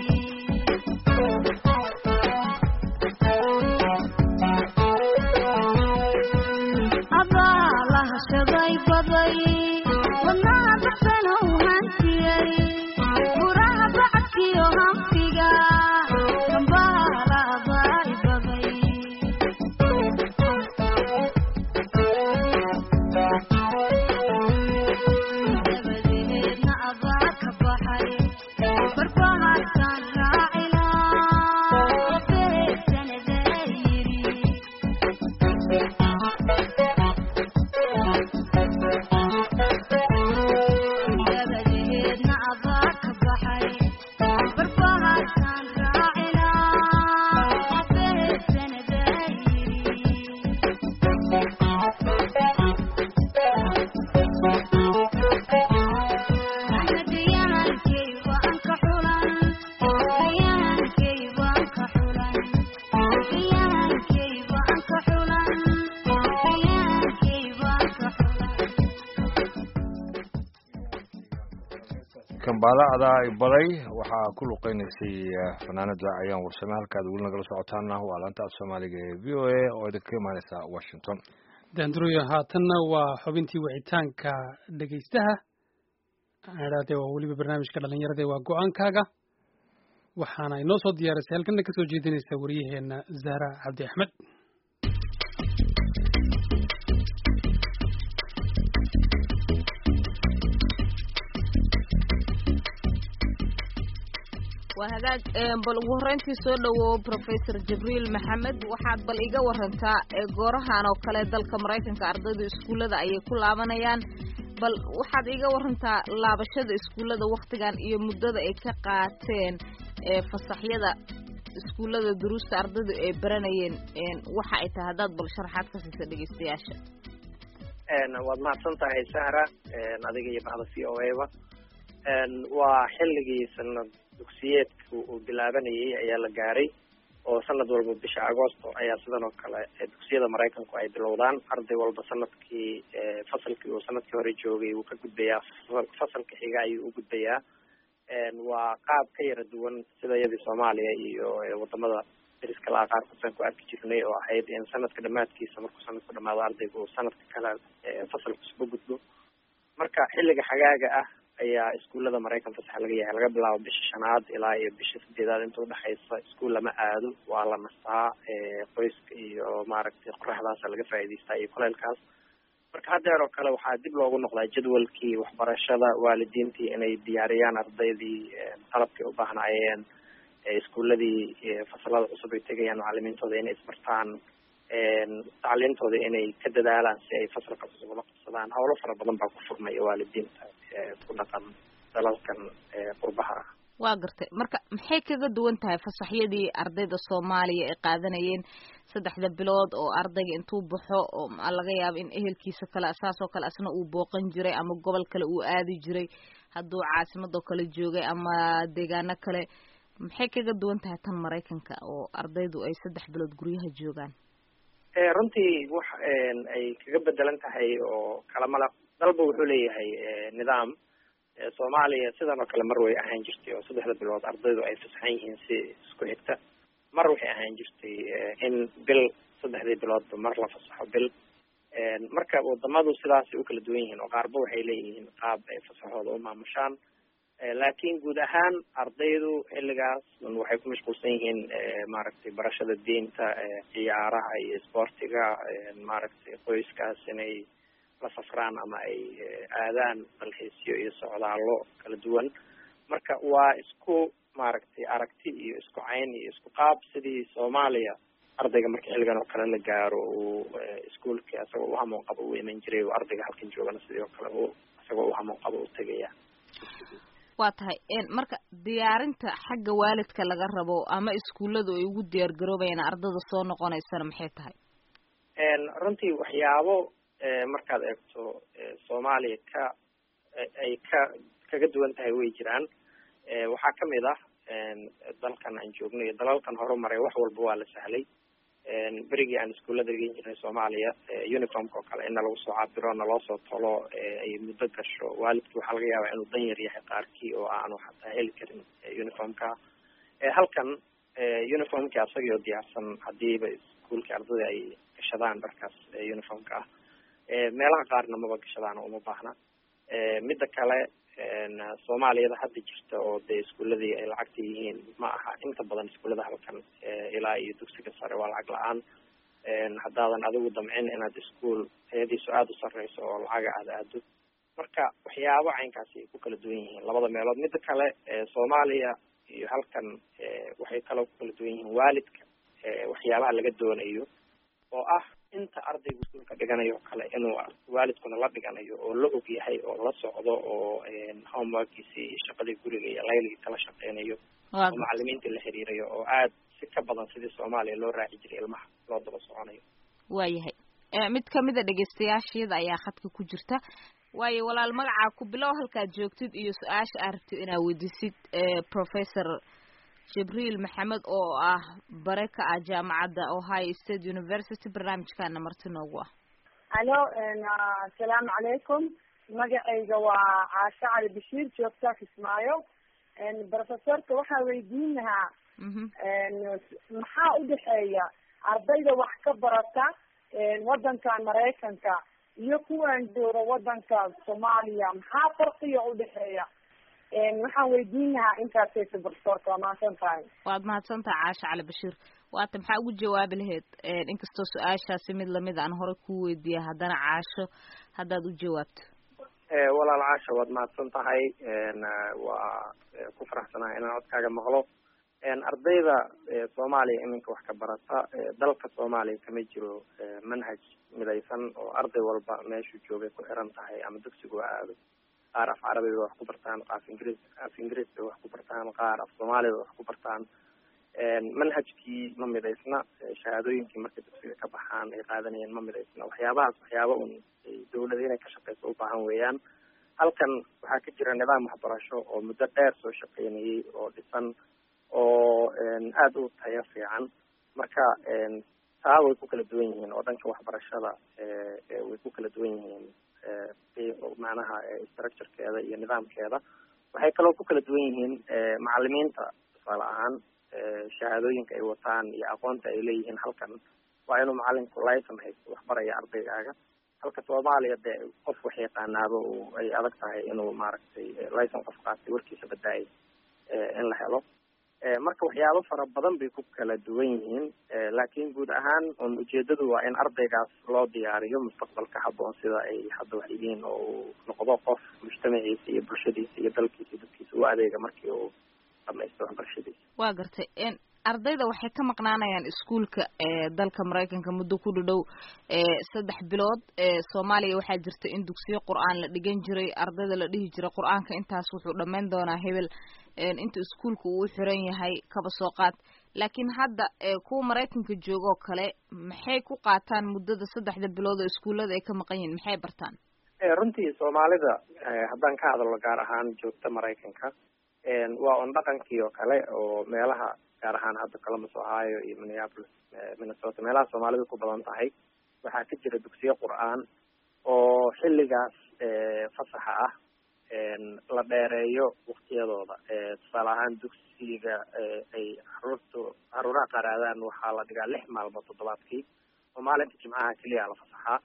adaa la hashaday baday wadnaha baxsan oo hantiyey furaha bacadkiyo hanfiga dambaala adaa i baday dabadeedna adaa ka baxay barbaharkan raacilaa beesanada yiri dabadeedna adaa ka baxay barbaharkan raacilaa beesanada yiri kambaala adaa i baday waxaa ku luqeynaysay fanaanada ayaan warsame halkaad weli nagala socotaana waa laanta af soomaaliga ee v o a oo idinka imaaneysa washington daanduroyo haatanna waa xubintii wicitaanka dhegaystaha idhahdee waa weliba barnaamijka dhalinyarada waa go-aankaaga waxaana inoo soo diyaarisay halkana kasoo jeedinaysa wariyaheena zahra cabdi axmed waa hagaag bal ugu horreyntii soo dhowow professor jibriil maxamed waxaad bal iga warantaa goorahan oo kale dalka maraykanka ardaydu iskuullada ayay ku laabanayaan bal waxaad iga warantaa laabashada iskuullada waktigan iyo muddada ay ka qaateen fasaxyada iskuullada duruusta ardaydu ay baranayeen waxa ay tahay haddaad bal sharaxaad ka siisa dhegeystayaasha waad mahadsan tahay sahra adiga iyo bahda v o a ba waa xilligii sanad dugsiyeedku uu bilaabanayay ayaa la gaaray oo sanad walba bisha agosto ayaa sidan oo kale dugsiyada maraykanku ay bilowdaan arday walba sanadkii fasalkii uu sanadkii hore joogay wuu ka gudbayaa fasalka xiga ayuu u gudbayaa waa qaab ka yara duwan sida iyadii soomaaliya iyo wadamada dariska laha qaarkood aan ku arki jirnay oo ahayd in sanadka dhamaadkiisa markuu sanadku dhamaado ardaygu uu sanadka kale fasalka isuba gudbo marka xilliga xagaaga ah ayaa iskuullada maraykan fasax laga yahay laga bilaabo bisha shanaad ilaa iyo bisha sideedaad inta udhexaysa iskuul lama aado waa la nastaa qoyska iyo maaragtay qoraxdaasa laga faa'iidaystaa iyo kuleylkaas marka haddeer oo kale waxaa dib loogu noqdaa jadwalkii waxbarashada waalidiintii inay diyaariyaan ardaydii qalabkay u baahnaayeen iskuuladii fasalada cusub ay tegayaan macalimiintooda inay isbartaan tacliintooda inay ka dadaalaan si ay fasalka cusub ula qabsadaan howlo fara badan baa ku furmaya waalidiinta ku dhaqan dalalkan qurbaha ah waa gartay marka maxay kaga duwan tahay fasaxyadii ardayda soomaaliya ay qaadanayeen saddexda bilood oo ardayga intuu baxo oo laga yaabo in ehelkiisa kale saas oo kale asna uu booqan jiray ama gobol kale uu aadi jiray hadduu caasimadoo kale joogay ama deegaano kale maxay kaga duwan tahay tan maraykanka oo ardaydu ay saddex bilood guryaha joogaan runtii wax ay kaga bedelan tahay oo kalamala dalba wuxuu leeyahay nidaam soomaaliya sidan oo kale mar way ahaan jirtay oo saddexda bilood ardaydu ay fasaxan yihiin si isku xigta mar waxay ahaan jirtay in bil saddexdii biloodba mar la fasaxo bil marka wadamadu sidaasay u kala duwan yihiin oo qaarba waxay leeyihiin qaab ay fasaxooda u maamushaan laakiin guud ahaan ardaydu xilligaas waxay ku mashquulsan yihiin maaragtay barashada diinta ciyaaraha iyo isboortiga maaragtay qoyskaas inay la safraan ama ay aadaan dalxiisyo iyo socdaallo kala duwan marka waa isku maaragtay aragti iyo isku cayn iyo isku qaab sidii soomaaliya ardayga marka xilligan oo kale la gaaro uu iskuolka isagoo u hamoon qabo uu iman jiray oo ardayga halkan joogana sidii oo kale u isagoo u hamoon qabo u tegaya waa tahay marka diyaarinta xagga waalidka laga rabo ama iskuulladu ay ugu diyaar garoobayaan ardada soo noqonaysana maxay tahay runtii waxyaabo markaad eegto soomaaliya ka ay ka kaga duwan tahay way jiraan waxaa kamid ah dalkan aan joogno iyo dalalkan horumaray wax walba waa la sahlay berigii aan iskuullada dhigan jirnay soomaaliya uniformka oo kale in nalagu soo cabiro naloo soo tolo ay muddo gasho waalidki waxaa laga yaabaa inuu dan yar yahay qaarkii oo aanu xataa heli karin uniformka halkan uniformkii asagii oo diyaarsan hadiiba iskuolkii ardada ay gashadaan dharkaas uniformka ah meelaha qaarna maba gashadaan oo uma baahna midda kale soomaaliyada hadda jirta oo dee iskuuladii ay lacagta yihiin ma aha inta badan iskuullada halkan ilaa iyo dugsiga sare waa lacag la-aan haddaadan adigu damcin inaad iskuol tayadiisu aada u sareyso oo lacaga aada aado marka waxyaabo caynkaasi ay ku kala duwan yihiin labada meelood midda kale soomaaliya iyo halkan waxay kaloo ku kala duwan yihiin waalidka waxyaabaha laga doonayo oo ah inta ardaygu iskuolka dhiganayo kale inuu waalidkuna la dhiganayo oo la og yahay oo la socdo oo homeworkiisii iyo shaqadii guriga iyo layligii kala shaqeynayo oo macalimiinta la xiriirayo oo aad si ka badan sidii soomaaliya loo raaci jiray ilmaha loo daba soconayo waayahay mid kamid a dhegeystayaashayada ayaa khadka ku jirta waayo walaal magacaa ku bilow halkaad joogtid iyo su-aasha aad rabtid inaad weydiisid professor jibriil maxamed oo ah bare ka ah jaamacadda ohio state university barnaamijkaana marti noogu ah alo asalaamu calaykum magacayga waa caasha cali bashiir joogtaa kismaayo professorka waxaa weydiin lahaa maxaa udhexeeya ardayda wax ka barata wadankan maraykanka iyo kuwan jooga wadanka soomaaliya maxaa farqiga udhexeeya waxaan weydiin lahaa intaasaysa professorka waa mahadsan tahay waad mahadsan tahay caasha cali bashiir waata maxaa ugu jawaabi lahayd inkastoo su-aashaasi mid lamid aan hore kuu weydiiya haddana caasho haddaad u jawaabto walaal caasha waad mahadsan tahay waa ku faraxsanahay inaan codkaaga maqlo ardayda soomaaliya iminka wax ka barata dalka soomaaliya kama jiro manhaj midaysan oo arday walba meeshuu joogay ku xiran tahay ama dugsigu ha aado qaar af carabi bay wax ku bartaan qaaf ingiriis af ingiriis bay wax ku bartaan qaar af soomaali bay wax ku bartaan manhajkii ma midaysna shahaadooyinkii markay dugsiga ka baxaan ay qaadanayeen ma midaysna waxyaabahaas waxyaaba un dawlada inay ka shaqeyso u baahan weeyaan halkan waxaa ka jira nidaam waxbarasho oo muddo dheer soo shaqeynayay oo dhisan oo aada u tayo fiican marka taa way ku kala duwan yihiin oo dhanka waxbarashada way ku kala duwan yihiin macnaha structurekeeda iyo nidaamkeeda waxay kaloo ku kala duwan yihiin macalimiinta tusaale ahaan shahaadooyinka ay wataan iyo aqoonta ay leeyihiin halkan waa inuu macalinku licen haysto waxbaraya ardaygaaga halka soomaaliya dee qof wax yaqaanaaba ay adag tahay inuu maaragtay licen qof qaatay warkiisa badaayay in la helo marka waxyaabo fara badan bay ku kala duwan yihiin laakiin guud ahaan un ujeedadu waa in ardaygaas loo diyaariyo mustaqbalka haboon sida ay hadda wax yihiin oo uu noqdo qof mujtamaciisa iyo bulshadiisa iyo dalkiisa iyo dadkiisa u adeega markii uu dhamaysto waxbarashadiisa waa gartay ardayda waxay ka maqnaanayaan iskuolka dalka maraykanka muddo ku dhadhow saddex bilood soomaaliya waxaa jirta in dugsiyo qur-aan la dhigan jiray ardayda la dhihi jiray qur-aanka intaas wuxuu dhammayn doonaa hebel inta iskuolka uu xiran yahay kaba soo qaad laakiin hadda kuwa maraykanka joogoo kale maxay ku qaataan muddada saddexda bilood oo iskuullada ay ka maqan yihiin maxay bartaan runtii soomaalida haddaan ka hadalno gaar ahaan joogta maraykanka waa un dhaqankii oo kale oo meelaha gaar ahaan hadda columbus ohio iyo minneapolis minnesota meelaha soomaalidu ku badan tahay waxaa ka jira dugsiyo qur-aan oo xilligaas fasaxa ah la dheereeyo waktiyadooda tusaale ahaan dugsiga ay caruurtu caruuraha qaar aadaan waxaa la dhigaa lix maalmood toddobaadkii oo maalinta jimcaha keliya la fasaxaa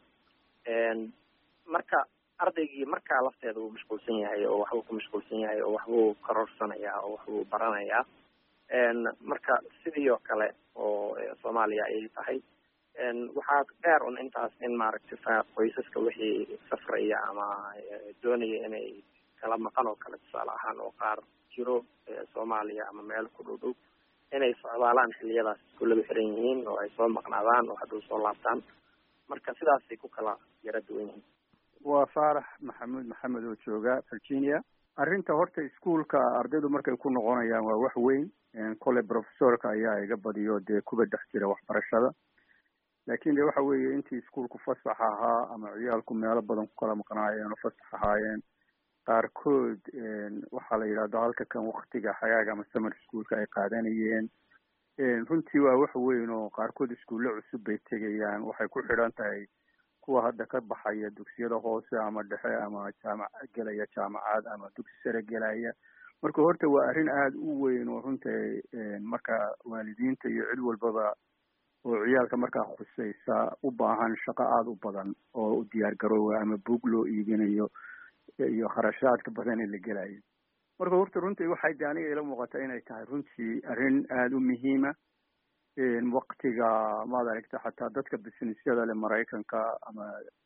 marka ardaygii markaa lafteeda wuu mashquulsan yahay oo waxbuu ku mashquulsan yahay oo waxbuu karorsanayaa oo waxbuu baranayaa marka sidii oo kale oo soomaaliya ayay tahay waxaa dheer un intaas in maaragtay qoysaska wixii safraya ama doonaya inay kala maqan oo kale tusaale ahaan oo qaar jiro soomaaliya ama meel ku dhow dhow inay socdaalaan xiliyadaas iskuulladu xiran yihiin oo ay soo maqnaadaan oo hadduu soo laabtaan marka sidaasay ku kala yara duwan yihiin waa faarax maxamuud maxamed oo jooga virginia arrinta horta iskuolka ardaydu markay ku noqonayaan waa wax weyn kole professorka ayaa iga badiyo dee kuba dhex jira waxbarashada laakin de waxa weeye intii iskuolku fasax ahaa ama ciyaalku meelo badan ku kala maqnaayeen oo fasax ahaayeen qaarkood waxaa la yidhahdo halka kan waktiga xagaaga ama summer schoolka ay qaadanayeen runtii waa wax weyn oo qaarkood iskuulle cusub bay tegayaan waxay ku xidhan tahay kuwa hadda ka baxaya dugsiyada hoose ama dhexe ama jaamac gelaya jaamacad ama dugsi sare gelaya marka horta waa arrin aada u weyn oo runtii marka waalidiinta iyo cid walbaba oo ciyaalka markaa khusaysa u baahan shaqo aada u badan oo u diyaar garoowa ama buug loo iibinayo iyo kharashaadka badan ee la gelayo marka horta runtii waxay de aniga ila muuqata inay tahay runtii arrin aada u muhiima waktiga maad aragta xataa dadka businessyada le maraykanka ama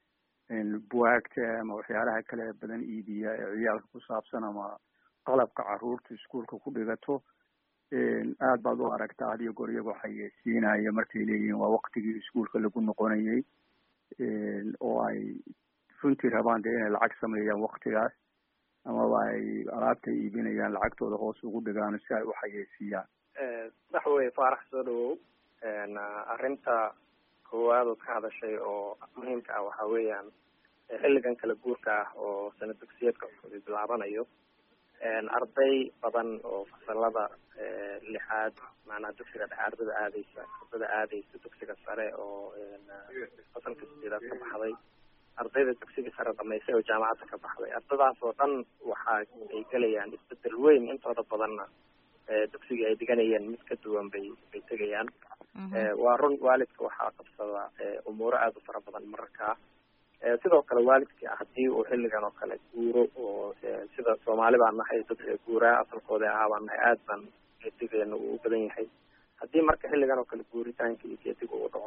buwaagta ama waxyaalaha kale badan iibiya ee ciyaalka ku saabsan ama qalabka caruurta iskuolka ku dhigato aad baad u aragtaa had iyo goor iyagoo xayeysiinaya markay leeyihiin waa waktigii iskuolka lagu noqonayay oo ay runtii rabaan dee inay lacag sameeyaan waktigaas amaba ay alaabta iibinayaan lacagtooda hoos ugu dhigaan si ay u xayeysiiyaan sax wey faarax soo dhawow arrinta koowaad ood ka hadashay oo muhiimka ah waxa weeyaan xilligan kala guurka ah oo sana dugsiyeedka cusub bilaabanayo arday badan oo fasalada lixaad maanaha dugsiga dhexe ardada aadeysa ardada aadeysa dugsiga sare oo fasalka sideedaad ka baxday ardayda dugsiga sare dhamaysay oo jaamacadda ka baxday ardadaas oo dhan waxa ay gelayaan isbedel weyn intooda badanna dugsigii ay dhiganayeen mid ka duwan bay bay tegayaan waa run waalidka waxaa qabsada umuuro aada u fara badan mararkaa sidoo kale waalidka haddii uu xilligan oo kale guuro oo sida soomaali baan nahay dad guuraa asalkooda ahaa baan nahay aad baan geedigeena uu u badan yahay haddii marka xilligan oo kale guuritaanka iyo geediga uu dhaco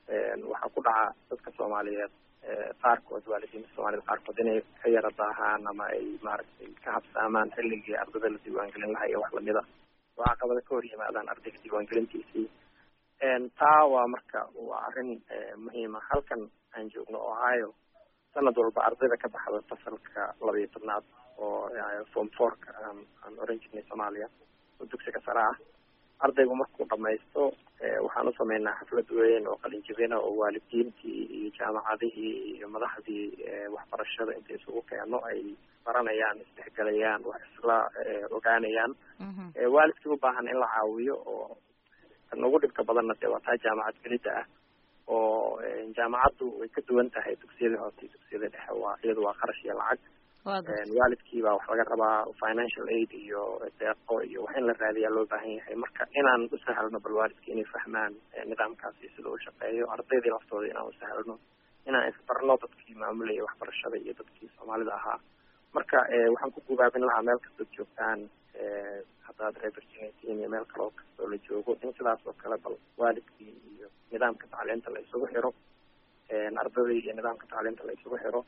waxaa ku dhaca dadka soomaaliyeed qaarkood waalidiinta soomaaliyed qaarkood inay ka yara daahaan ama ay maaragtay ka habsaamaan xilligii ardada la diiwaangelin lahaa iyo wax lamida oo caqabada ka hor yimaadaan ardayga diiwaangelintiisii taa waa marka waa arrin muhiima halkan aan joogno ohio sanad walba ardayda ka baxda fasalka laba iyo tobnaad oo form fourka aan oran jirnay soomaaliya oo dugsiga sare ah ardaygu markuu dhamaysto waxaan u sameynaa xaflad weyn oo qalinjibina oo waalidiintii iyo jaamacadihii iyo madaxdii waxbarashada inta isugu keeno ay baranayaan isdhexgelayaan wax isla ogaanayaan waalidkii u baahan in la caawiyo oo kan ugu dhibka badanna dee waa taa jaamacad gelidda ah oo jaamacaddu way ka duwan tahay dugsiyada hoose iyo dugsiyada dhexe waa iyadu waa qarash iyo lacag waalidkii baa wax laga rabaa financial aid iyo deeqo iyo wax in la raadiyaa loo baahan yahay marka inaan u sahlno bal waalidka inay fahmaan nidaamkaasi sida uu shaqeeyo ardaydii laftooda inaan u sahlno inaan isbarno dadkii maamulaya waxbarashada iyo dadkii soomaalida ahaa marka waxaan ku gubaabin lahaa meel kastood joogtaan haddaad reer virginia tihiin iyo meel kale oo kastoo la joogo in sidaas oo kale bal waalidkii iyo nidaamka tacliinta la isugu xiro ardadii iyo nidaamka tacliinta la isugu xiro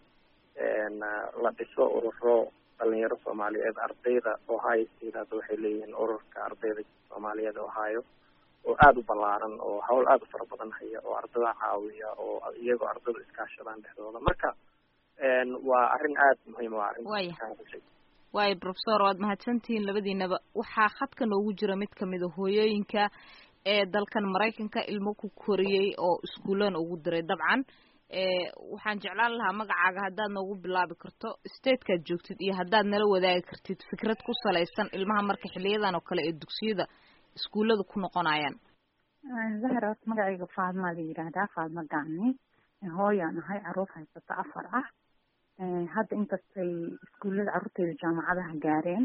la dhiso ururo dhalinyaro soomaaliyeed ardayda ohio state hadda waxay leeyihiin ururka ardayda soomaaliyeed ohio oo aada u ballaaran oo hawl aada u fara badan haya oo ardada caawiya oo iyagoo ardadu iskaashadaan dhexdooda marka waa arrin aada muhiim waa arrin waayo professor waad mahadsantihiin labadiinaba waxaa khadka noogu jira mid kamid a hooyooyinka ee dalkan maraykanka ilmo ku koriyey oo iskuullana ugu diray dabcan waxaan jeclaan lahaa magacaaga haddaad noogu bilaabi karto statekaad joogtid iyo haddaad nala wadaagi kartid fikrad ku salaysan ilmaha marka xiliyadan oo kale ee dugsiyada iskuullada ku noqonayaan zahra horta magacayga faadmaa la yidhaahdaa faadma gacni hooyaan ahay caruur haysata afar ah hadda inkastay iskuullada carruurteyda jaamacadaha gaareen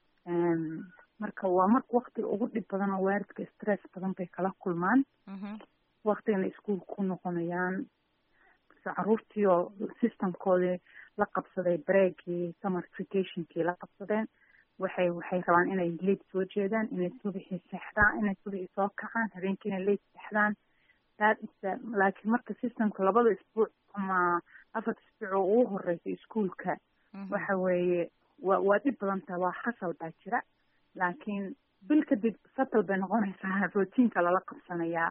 marka waa marka waktiga ugu dhib badan oo waalidka stress badan bay kala kulmaan waktigana iskuulka ku noqonayaan caruurtii oo systemkoodii la qabsaday breakii summer vacationkii la qabsadeen waxay waxay rabaan inay late soo jeedaan inay subixii seexdaan inay subixii soo kacaan habeenkii inay late seexdaan laakiin marka systemka labada isbuuc ama afarta isbuuc oo ugu horeysa iskuulka waxa weeye wa waa dhib badan taha waa khasal baa jira laakiin bil kadib satal bay noqonaysaa routiinka lala qabsanayaa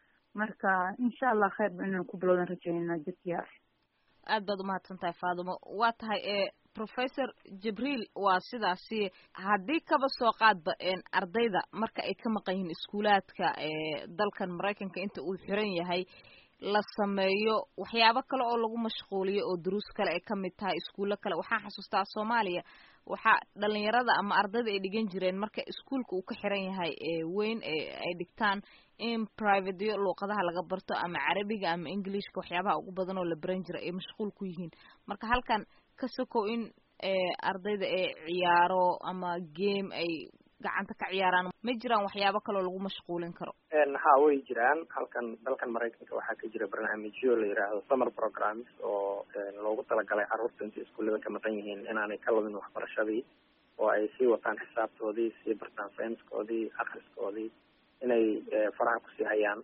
marka insha allah khayr ba inaan ku bilowdan rajaynaa jidkiya aad baad umahadsan tahay faadimo waa tahay e professor jibriil waa sidaasi haddii kaba soo qaadba ardayda marka ay ka maqan yihiin iskuulaadka dalkan maraykanka inta uu xiran yahay la sameeyo waxyaabo kale oo lagu mashquuliyo oo duruus kale ay kamid tahay iskuullo kale waxaan xasuustaa soomaaliya waxaa dhalinyarada ama ardayda ay dhigan jireen marka iskuulka uu ka xiran yahay weyn ay dhigtaan in privateyo luuqadaha laga barto ama carabiga ama englishka waxyaabaha ugu badan oo la baran jira ay mashquul ku yihiin marka halkan ka sokow in ardayda ay ciyaaro ama game ay gacanta ka ciyaaraan ma jiraan waxyaabo kaloo lagu mashquulin karo ha way jiraan halkan dalkan maraykanka waxaa ka jira barnaamijyo la yidhaahdo summer programs oo loogu talagalay carruurta intay iskuullada ka maqan yihiin inaanay ka lumin waxbarashadii oo ay sii wataan xisaabtoodii sii bartaan sayniskoodii akhriskoodii inay faraha kusii hayaan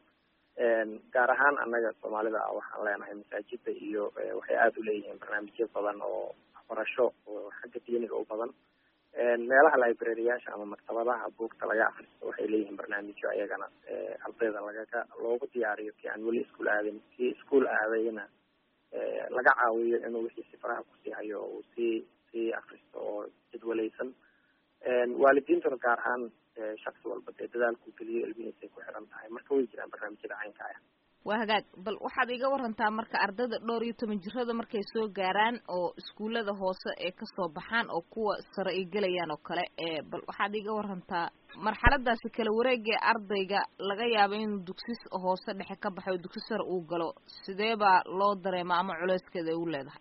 gaar ahaan annaga soomaalida waxaan leenahay masaajida iyo waxay aada u leeyihiin barnaamijyo badan oo waxbarasho oo xagga diiniga u badan meelaha librariyaasha ama maktabadaha buugta laga akristo waxay leeyihiin barnaamijyo ayagana ardayda lagaga loogu diyaariyo kii aan weli iskuol aadin kii iskuol aadayna laga caawiyo inuu wixii si faraha kusii hayo uu sii sii akristo oo jadwalaysan waalidiintuna gaar ahaan shaksi walba dee dadaalku geliyo ilmihiisay ku xiran tahay marka way jiraan barnaamijyada caynka ah waa hagaag bal waxaad iga warantaa marka ardayda dhowr iyo toban jirada markay soo gaaraan oo iskuullada hoose ee kasoo baxaan oo kuwa sare ay gelayaan oo kale ee bal waxaad iga warantaa marxaladaasi kala wareegee ardayga laga yaabo inuu dugsi hoose dhexe ka baxo oo dugsi sare uu galo sidee baa loo dareema ama culeyskeeda ay u leedahay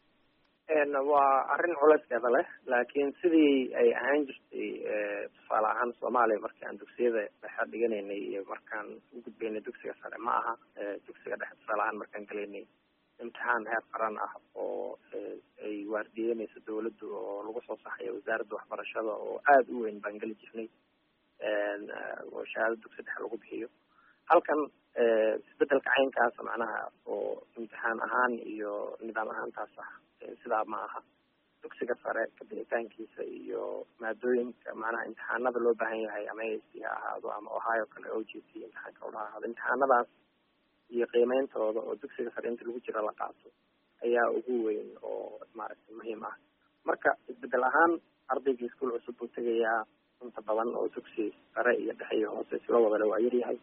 waa arrin culeyskeeda leh laakiin sidii ay ahaan jirtay tusaale ahaan soomaaliya markii aan dugsiyada dhexe dhiganaynay iyo markaan u gudbaynay dugsiga sare ma aha dugsiga dhexe tusaale ahaan markaan gelaynay imtixaan heer qaran ah oo ay waardiyeynayso dawladdu oo lagu soo saxayo wasaaradda waxbarashada oo aada u weyn baan geli jirnay oo shahaado dugsi dhexe lagu bixiyo halkan isbedelka caynkaasa macnaha oo imtixaan ahaan iyo nidaam ahaantaas ah sidaa ma aha dugsiga sare kabixitaankiisa iyo maadooyinka macnaha imtixaanada loo baahan yahay ama a c ha ahaado ama ohio kale o g t imtixaanka odha ahaado imtixaanadaas iyo qiimeyntooda oo dugsiga sare inta lagu jira la qaato ayaa ugu weyn oo maaragtay muhiim ah marka isbedel ahaan ardayga iskuol cusub buu tegayaa inta badan oo dugsi sare iyo dhexe iyo hoose isla wadale waa yaryahay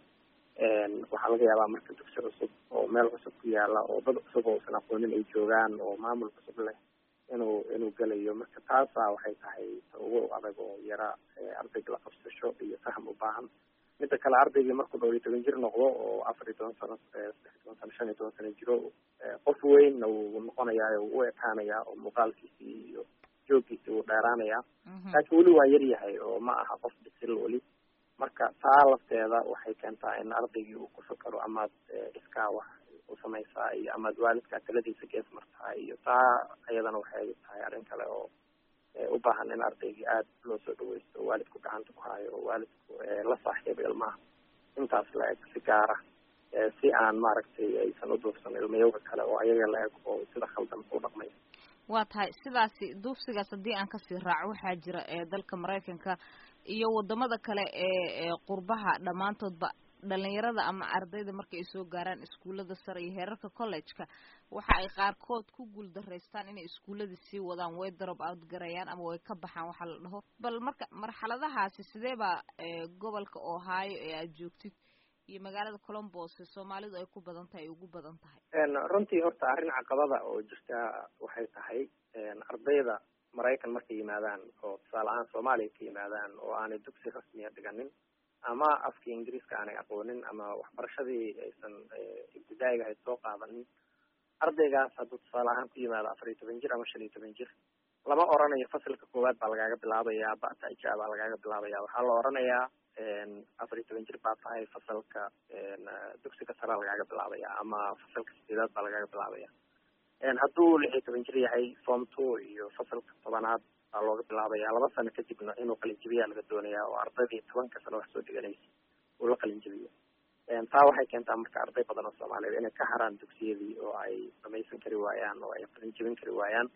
waxaa laga yaabaa marka dugsi cusub oo meel cusub ku yaala oo dad cusub oo usan aqoonin ay joogaan oo maamul cusub leh inuu inuu gelayo marka taasa waxay tahay ta ugu adag oo yara ardayga la qabsasho iyo faham u baahan midda kale ardaygii markuu dhowr iyo toban jir noqdo oo afar iyo toban sano saddex iyo toban sano shan iyo toban sano jiro qof weynna wuu noqonayaa u ekaanayaa oo muuqaalkiisii iyo jooggiisii wuu dheeraanayaa laakiin weli waa yaryahay oo ma aha qof bisil weli marka taa lafteeda waxay keentaa in ardaygii uu ku fakaro amaad iskaa wax u samaysaa iyo amaad waalidkaa taladiisa gees martaa iyo taa iyadana waxay tahay arrin kale oo u baahan in ardaygii aada loo soo dhaweysto oo waalidku gacanta ku hayo oo waalidku la saaxiibo ilmaha intaas la eg si gaara si aan maaragtay aysan u duufsan ilmayowga kale oo ayaga la eg oo sida khaldan u dhaqmay waa tahay sidaasi duufsigaas haddii aan kasii raaco waxaa jira ee dalka maraykanka iyo wadamada kale ee qurbaha dhammaantoodba dhalinyarada ama ardayda marka ay soo gaaraan iskuullada sare iyo heerarka college-ka waxa ay qaarkood ku guuldaraystaan inay iskuulladii sii wadaan way drop out garayaan ama way ka baxaan waxaa la dhaho bal marka marxaladahaasi sidee baa gobolka ohio ee aad joogtid iyo magaalada colombos soomaalidu ay ku badan tahay ay ugu badan tahay runtii horta arrin caqabada oo jirta waxay tahay ardayda maraykan markay yimaadaan oo tusaale ahaan soomaaliya ka yimaadaan oo aanay dugsi rasmiya dhiganin ama afkii ingiriiska aanay aqoonin ama waxbarashadii aysan ibtidaa'iga ahayd soo qaadanin ardaygaas hadduu tusaale ahaan ku yimaado afar iyo toban jir ama shan iyo toban jir lama oranayo fasilka koowaad baa lagaaga bilaabayaa bata ija baa lagaaga bilaabaya waxaa la oranayaa afar iyo toban jir baa tahay fasalka dugsiga sarea lagaaga bilaabaya ama fasalka sideedaad baa lagaaga bilaabaya hadduu lix iyo toban jir yahay form two iyo fasalka tobanaad baa looga bilaabaya laba sano kadibna inuu qalinjibiyaa laga doonaya oo ardaydii tobanka sano wax soo dhiganaysa uu la qalinjibiyo taa waxay keentaa marka arday badan oo soomaaliyeed inay ka haraan dugsiyadii oo ay dhamaysan kari waayaan oo ay qalinjibin kari waayaan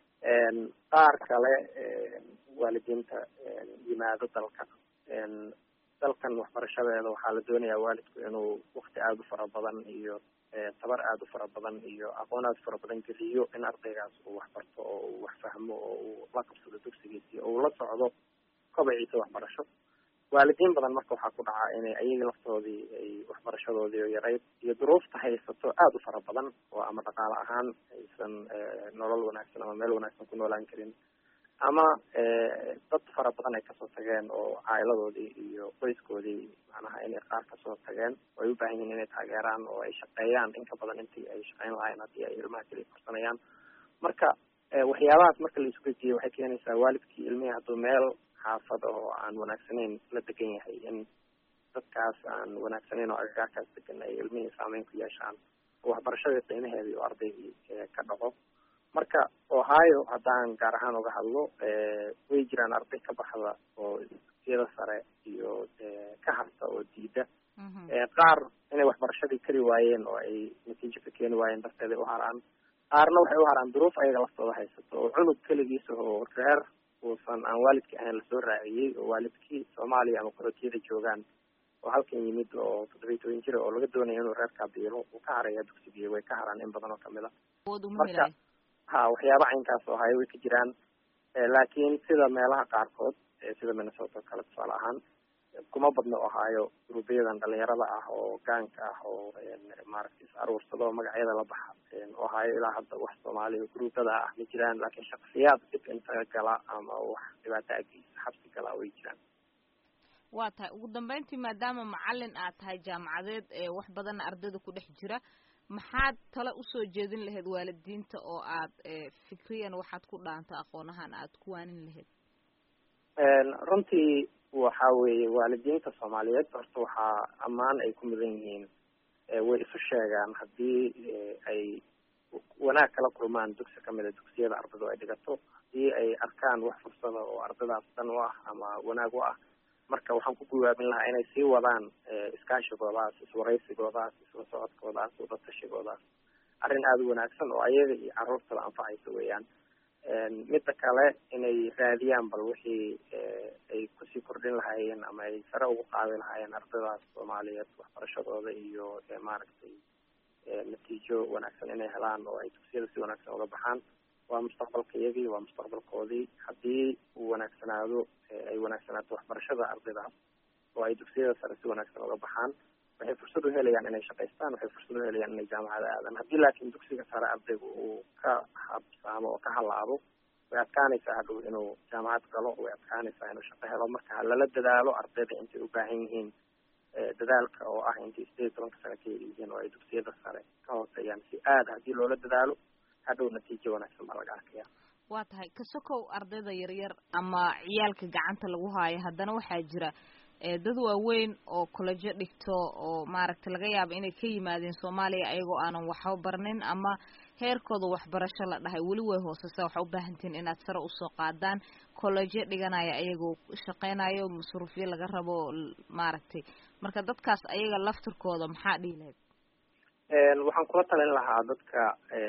qaar kale waalidiinta yimaado dalka dalkan waxbarashadeeda waxaa la doonayaa waalidku inuu wakti aada u fara badan iyo tabar aada u fara badan iyo aqoon aada u fara badan geliyo in ardaygaas uu waxbarto oo uu wax fahmo oo uu la qabsado dugsigiisii oo uu la socdo kobaciisa waxbarasho waalidiin badan marka waxaa ku dhacaa inay ayaga laftoodii ay waxbarashadoodii oo yarayd iyo duruufta haysato aada u fara badan oo ama dhaqaale ahaan aysan nolol wanaagsan ama meel wanaagsan ku noolaan karin ama dad fara badan ay kasoo tageen oo caa'iladoodii iyo qoyskoodii macnaha inay qaar kasoo tageen oo ay u baahan yihiin inay taageeraan oo ay shaqeeyaan in ka badan intii ay shaqeyn lahayn haddii ay ilmaha keliya korsanayaan marka waxyaabahaas marka la isku gejiyo waxay keenaysaa waalidkii ilmihii hadduu meel xaafad oo aan wanaagsanayn la degan yahay in dadkaas aan wanaagsanayn oo agagaarkaas degan ay ilmihii saameyn ku yeeshaan oo waxbarashadii qiimaheedii oo ardaygii ka dhaco marka ohio haddaan gaar ahaan uga hadlo way jiraan arday ka baxda oo dugsiyada sare iyo ka harta oo diida qaar inay waxbarashadii kari waayeen oo ay natiijo ka keeni waayeen darteed ay u haraan qaarna waxay u haraan duruuf ayaga laftooda haysato oo cunug keligiisa oo reer uusan aan waalidkii ahayn lasoo raaciyey oo waalidkii soomaaliya ama qorotiyada joogaan oo halkan yimid oo toddobiyi toban jira oo laga doonaya inuu reerkaa biilo uu ka haraya dugsigii way ka haraan in badan oo kamid a marka ha waxyaaba caynkaas oo haya way ka jiraan laakiin sida meelaha qaarkood sida minnesota kale tusaale ahaan kuma badno ohaayo gruubyadan dhalinyarada ah oo gaanka ah oo maaragtay is aruursado magacyada la baxa ohaayo ilaa hadda wax soomaaliya gruubada ah ma jiraan laakiin shaksiyaad dib inta gala ama wax dhibaato ageysa xabsi gala way jiraan waa tahay ugu dambeyntii maadaama macalin aad tahay jaamacadeed ee wax badanna ardayda ku dhex jira maxaad tale usoo jeedin lahayd waalidiinta oo aad fikriyan waxaad ku dhaanta aqoonahan aad ku waanin lahayd runtii waxa weeye waalidiinta soomaaliyeed horta waxaa ammaan ay ku mudan yihiin way isu sheegaan haddii ay wanaag kala kulmaan dugsi kamida dugsiyada ardaydu ay dhigato haddii ay arkaan wax fursada oo ardaydaas dan u ah ama wanaag u ah marka waxaan ku guwaabin lahaa inay sii wadaan iskaashigoodaas iswaraysigoodaas isla socodkoodaas wadatashigodaas arrin aada u wanaagsan oo ayaga iyo carruurtaba anfacaysa weeyaan midda kale inay raadiyaan bal wixii ay kusii kordhin lahaayeen ama ay sare ugu qaadi lahaayeen ardaydaas soomaaliyeed waxbarashadooda iyo maaragtay natiijo wanaagsan inay helaan oo ay dugsiyada si wanaagsan uga baxaan waa mustaqbalka iyagii waa mustaqbalkoodii haddii uu wanaagsanaado ay wanaagsanaato waxbarashada ardaydaas oo ay dugsiyada sare si wanaagsan uga baxaan waxay fursad u helayaan inay shaqaystaan waxay fursad u helayaan inay jaamacada aadaan haddii laakiin dugsiga sare ardaygu uu ka habsaamo oo ka halaabo way adkaanaysaa hadhow inuu jaamacad galo way adkaanaysaa inuu shaqo helo marka ha lala dadaalo ardayda intay u baahan yihiin dadaalka oo ah intay sideed iyo tobanka sane ka yihiin oo ay dugsiyada sare ka hooseeyaan si aada haddii loola dadaalo hadhow natiijo wanaagsan baa laga arkaya waa tahay kasokow ardayda yaryar ama ciyaalka gacanta lagu haayo haddana waxaa jira dad waaweyn oo kolejo dhigto oo maaragtay laga yaabo inay ka yimaadeen soomaaliya ayagoo aanan waxba barnin ama heerkooda waxbarasho la dhahay weli way hooseysa waxaa u baahantihin inaad sare usoo qaadaan kolejyo dhiganaya ayagoo shaqeynayo masruufyo laga rabo maaragtay marka dadkaas ayaga laftirkooda maxaa dhihi lahayd waxaan kula talin lahaa dadka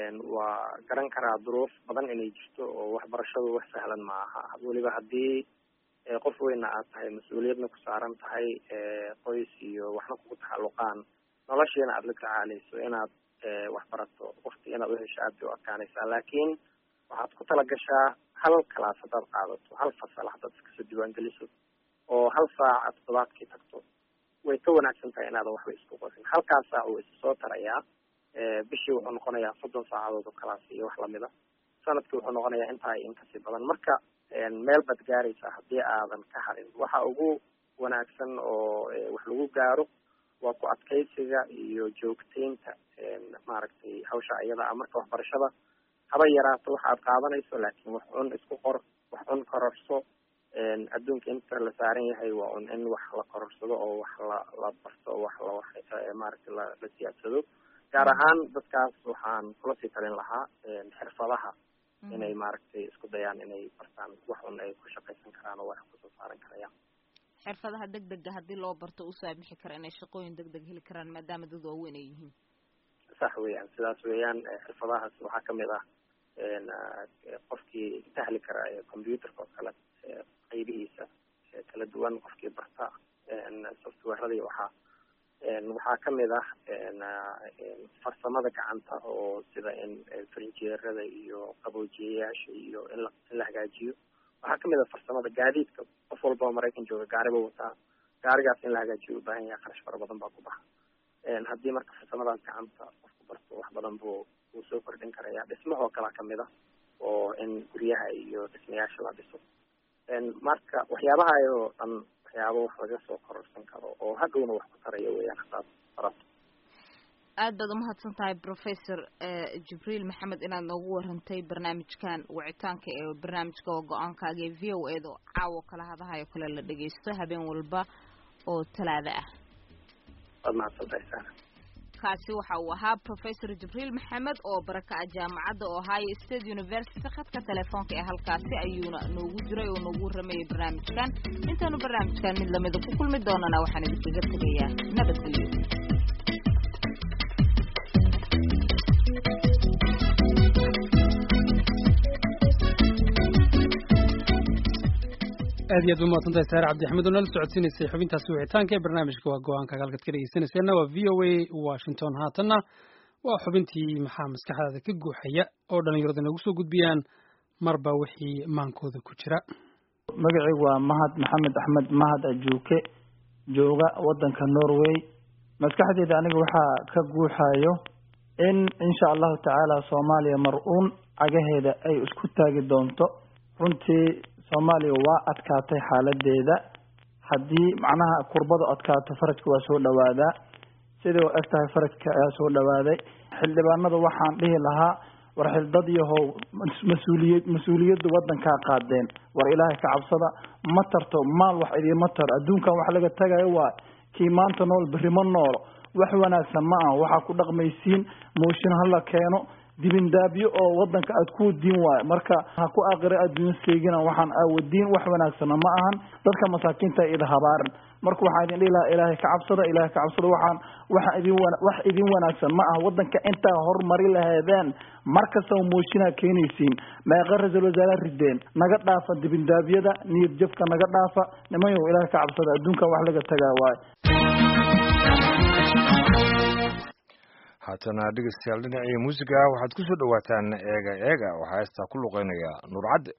waa garan karaa duruuf badan inay jirto oo waxbarashadu wax sahlan ma aha weliba haddii qof weyna aad tahay mas-uuliyadna ku saaran tahay qoys iyo waxna kugu taxalluqaan noloshiina aada la tacaaleyso inaad wax barato wakti inaad uhesho aad bay u adkaanaysaa laakiin waxaad ku talagashaa hal kalaas haddaad qaadato hal fasal haddaad iskasoo diiwaangeliso oo hal saac toddobaadkii tagto way ka wanaagsan tahay inaadan waxba isku qorin halkaas saac uu isa soo tarayaa bishii wuxuu noqonayaa soddon saacadood oo kalaas iyo wax lamida sanadkii wuxuu noqonayaa intaa iyo inkasii badan marka meel baad gaaraysaa haddii aadan ka harin waxa ugu wanaagsan oo wax lagu gaaro waa ku adkaysiga iyo joogteynta maaragtay hawsha iyada ah marka waxbarashada haba yaraato waxa aad qaadanayso laakiin wax un isku qor wax un kororso adduunka inta la saaran yahay waa un in wax la kororsado oo wax la la barto wax la maaragtay la la siyaadsado gaar ahaan dadkaas waxaan kula sii talin lahaa xirfadaha inay maaragtay isku dayaan inay bartaan wax un ay ku shaqaysan karaan oo wax kusoo saaran karayaan xirfadaha deg dega haddii loo barto u saamixi kara inay shaqooyin deg deg heli karaan maadaama dad waaweyn ay yihiin sax weeyaan sidaas weeyaan xirfadahaas waxaa kamid ah qofkii sahli kara computerka oo kale qaybihiisa kala duwan qofkii barta softwareadii waxaa waxaa kamid ah farsamada gacanta oo sida in farinjeerada iyo qaboojiyayaasha iyo in la in la hagaajiyo waxaa kamid ah farsamada gaadiidka qof walba oo maraykan jooga gaari ba wataa gaarigaas in la hagaajiyo u baahan yahay kharash fara badan baa ku baxa haddii marka farsamadaas gacanta qofku barto wax badan buu wuu soo kordhin karaya dhismahoo kalea kamid ah oo in guryaha iyo dhismayaasha la dhiso marka waxyaabaha oo dhan waxyaabo wax laga soo kororsan karo oo hadhowna wax ku taraya weeyaan hadaad barato aad baad umahadsan tahay professor jibriil maxamed inaad noogu warantay barnaamijkan wicitaanka ee barnaamijka oo go-aankaaga ee v o a da caawo kala hadahayo kale la dhageysto habeen walba oo talaada ah waad mahadsantahay sara kaasi waxa uu ahaa professor jibriil maxamed oo baraka ah jaamacadda ohio state university khadka telefoonka ee halkaasi ayuuna noogu jiray oo noogu waramayay barnaamijkan intaanu barnaamijkan mid lamida ku kulmi doonana waxaan idinkaga tegayaa nabadgelyo aad iyo aad ba mahadsantahay saare cabdixamed oo nala socodsiinaysay xubintaasi wicitaanka ee barnaamijka waa go-aanka halkaad ka dhegeysanayseena waa v o a washington haatanna waa xubintii maxaa maskaxdaada ka guuxaya oo dhallinyarada nagu soo gudbiyaan marba wixii maankooda ku jira magacaygu waa mahad maxamed axmed mahad ajuuke jooga waddanka norway maskaxdeyda aniga waxaa ka guuxayo in insha allahu tacaala soomaaliya mar-uun cagaheeda ay isku taagi doonto runtii soomaaliya waa adkaatay xaaladeeda haddii macnaha kurbadu adkaato farajka waa soo dhawaadaa sidai u eg tahay farajka ayaa soo dhawaaday xildhibaanada waxaan dhihi lahaa war xildad yahow mas-uuliyad mas-uuliyadda waddankaa qaadeen war ilaahay ka cabsada ma tarto maal wax idiima taro adduunkan wax laga tagayo waa kii maanta nool berri ma noolo wax wanaagsan ma aha waxaa ku dhaqmaysiin mooshin hala keeno dibindaabyo oo wadanka aad ku diin waayo marka ha ku aqira adduun seegina waxaan aawadiin wax wanaagsana ma ahan dadka masaakiinta ida habaaran marka waxaan idin dhihi lahaa ilaahay ka cabsada ilaahay ka cabsada waxaan waxa idin wana- wax idin wanaagsan ma aha wadanka intaa horumari laheedeen mar kastaba mooshinaa keenaysiin meeqa ra-iisul wasaare rideen naga dhaafa dibindaabyada niyad jabka naga dhaafa nimanyow ilaahay ka cabsada adduunka wax laga tagaa waayo haatana dhegeystayaal dhinacii muusiga waxaad ku soo dhowaataan eega eega waxaa heestaa ku luqeynaya nuur cadde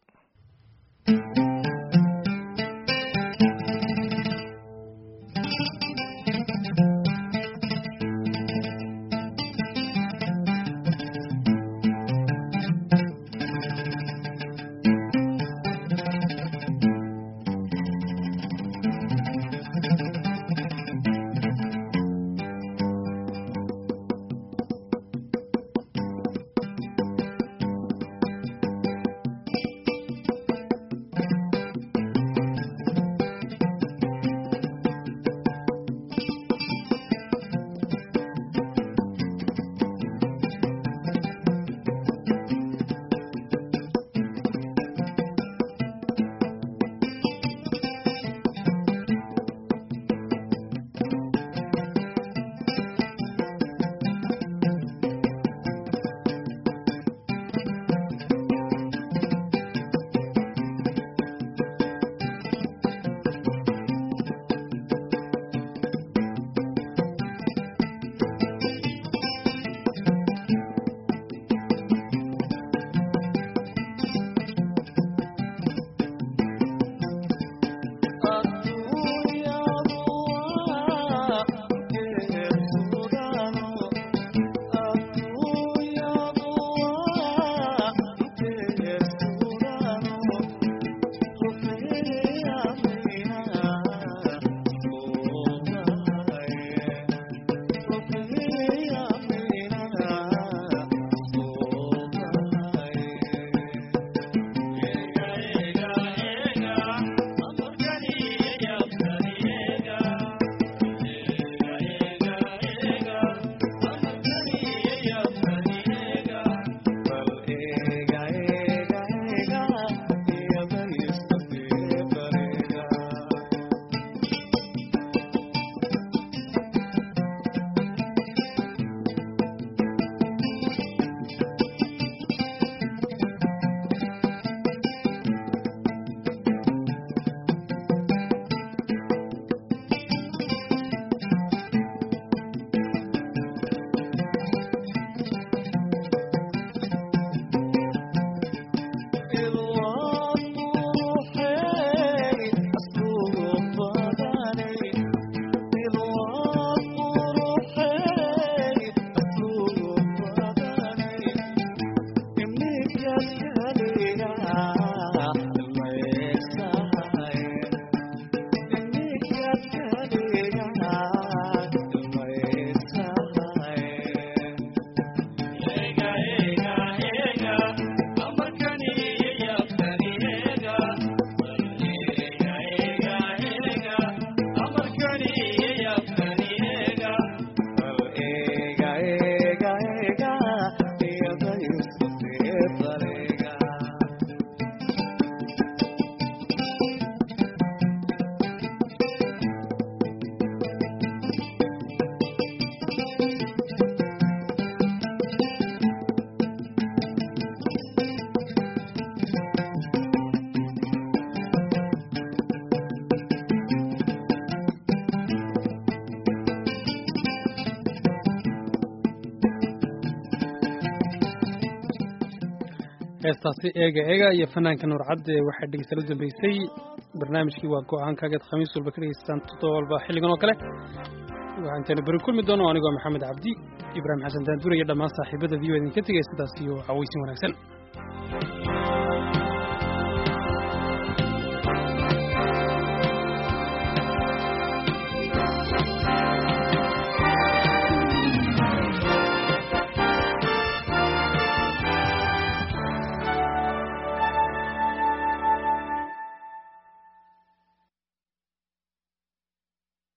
heestaasi eega eega iyo fanaanka nuur cadde waxay dhegeystayaal u dambeysay barnaamijkii waa go-aankaageed khamiis walba ka dhegeystaan toddoba walba xilligan oo kale waxaantaanu beri kulmi doono anigoo maxamed cabdi ibraahim xasan daanduur iyo dhammaan saaxiibada v o idinka tegay sidaas iyo cawaysin wanaagsan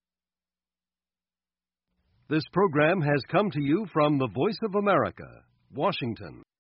This program has come to you from the Voice of America, Washington.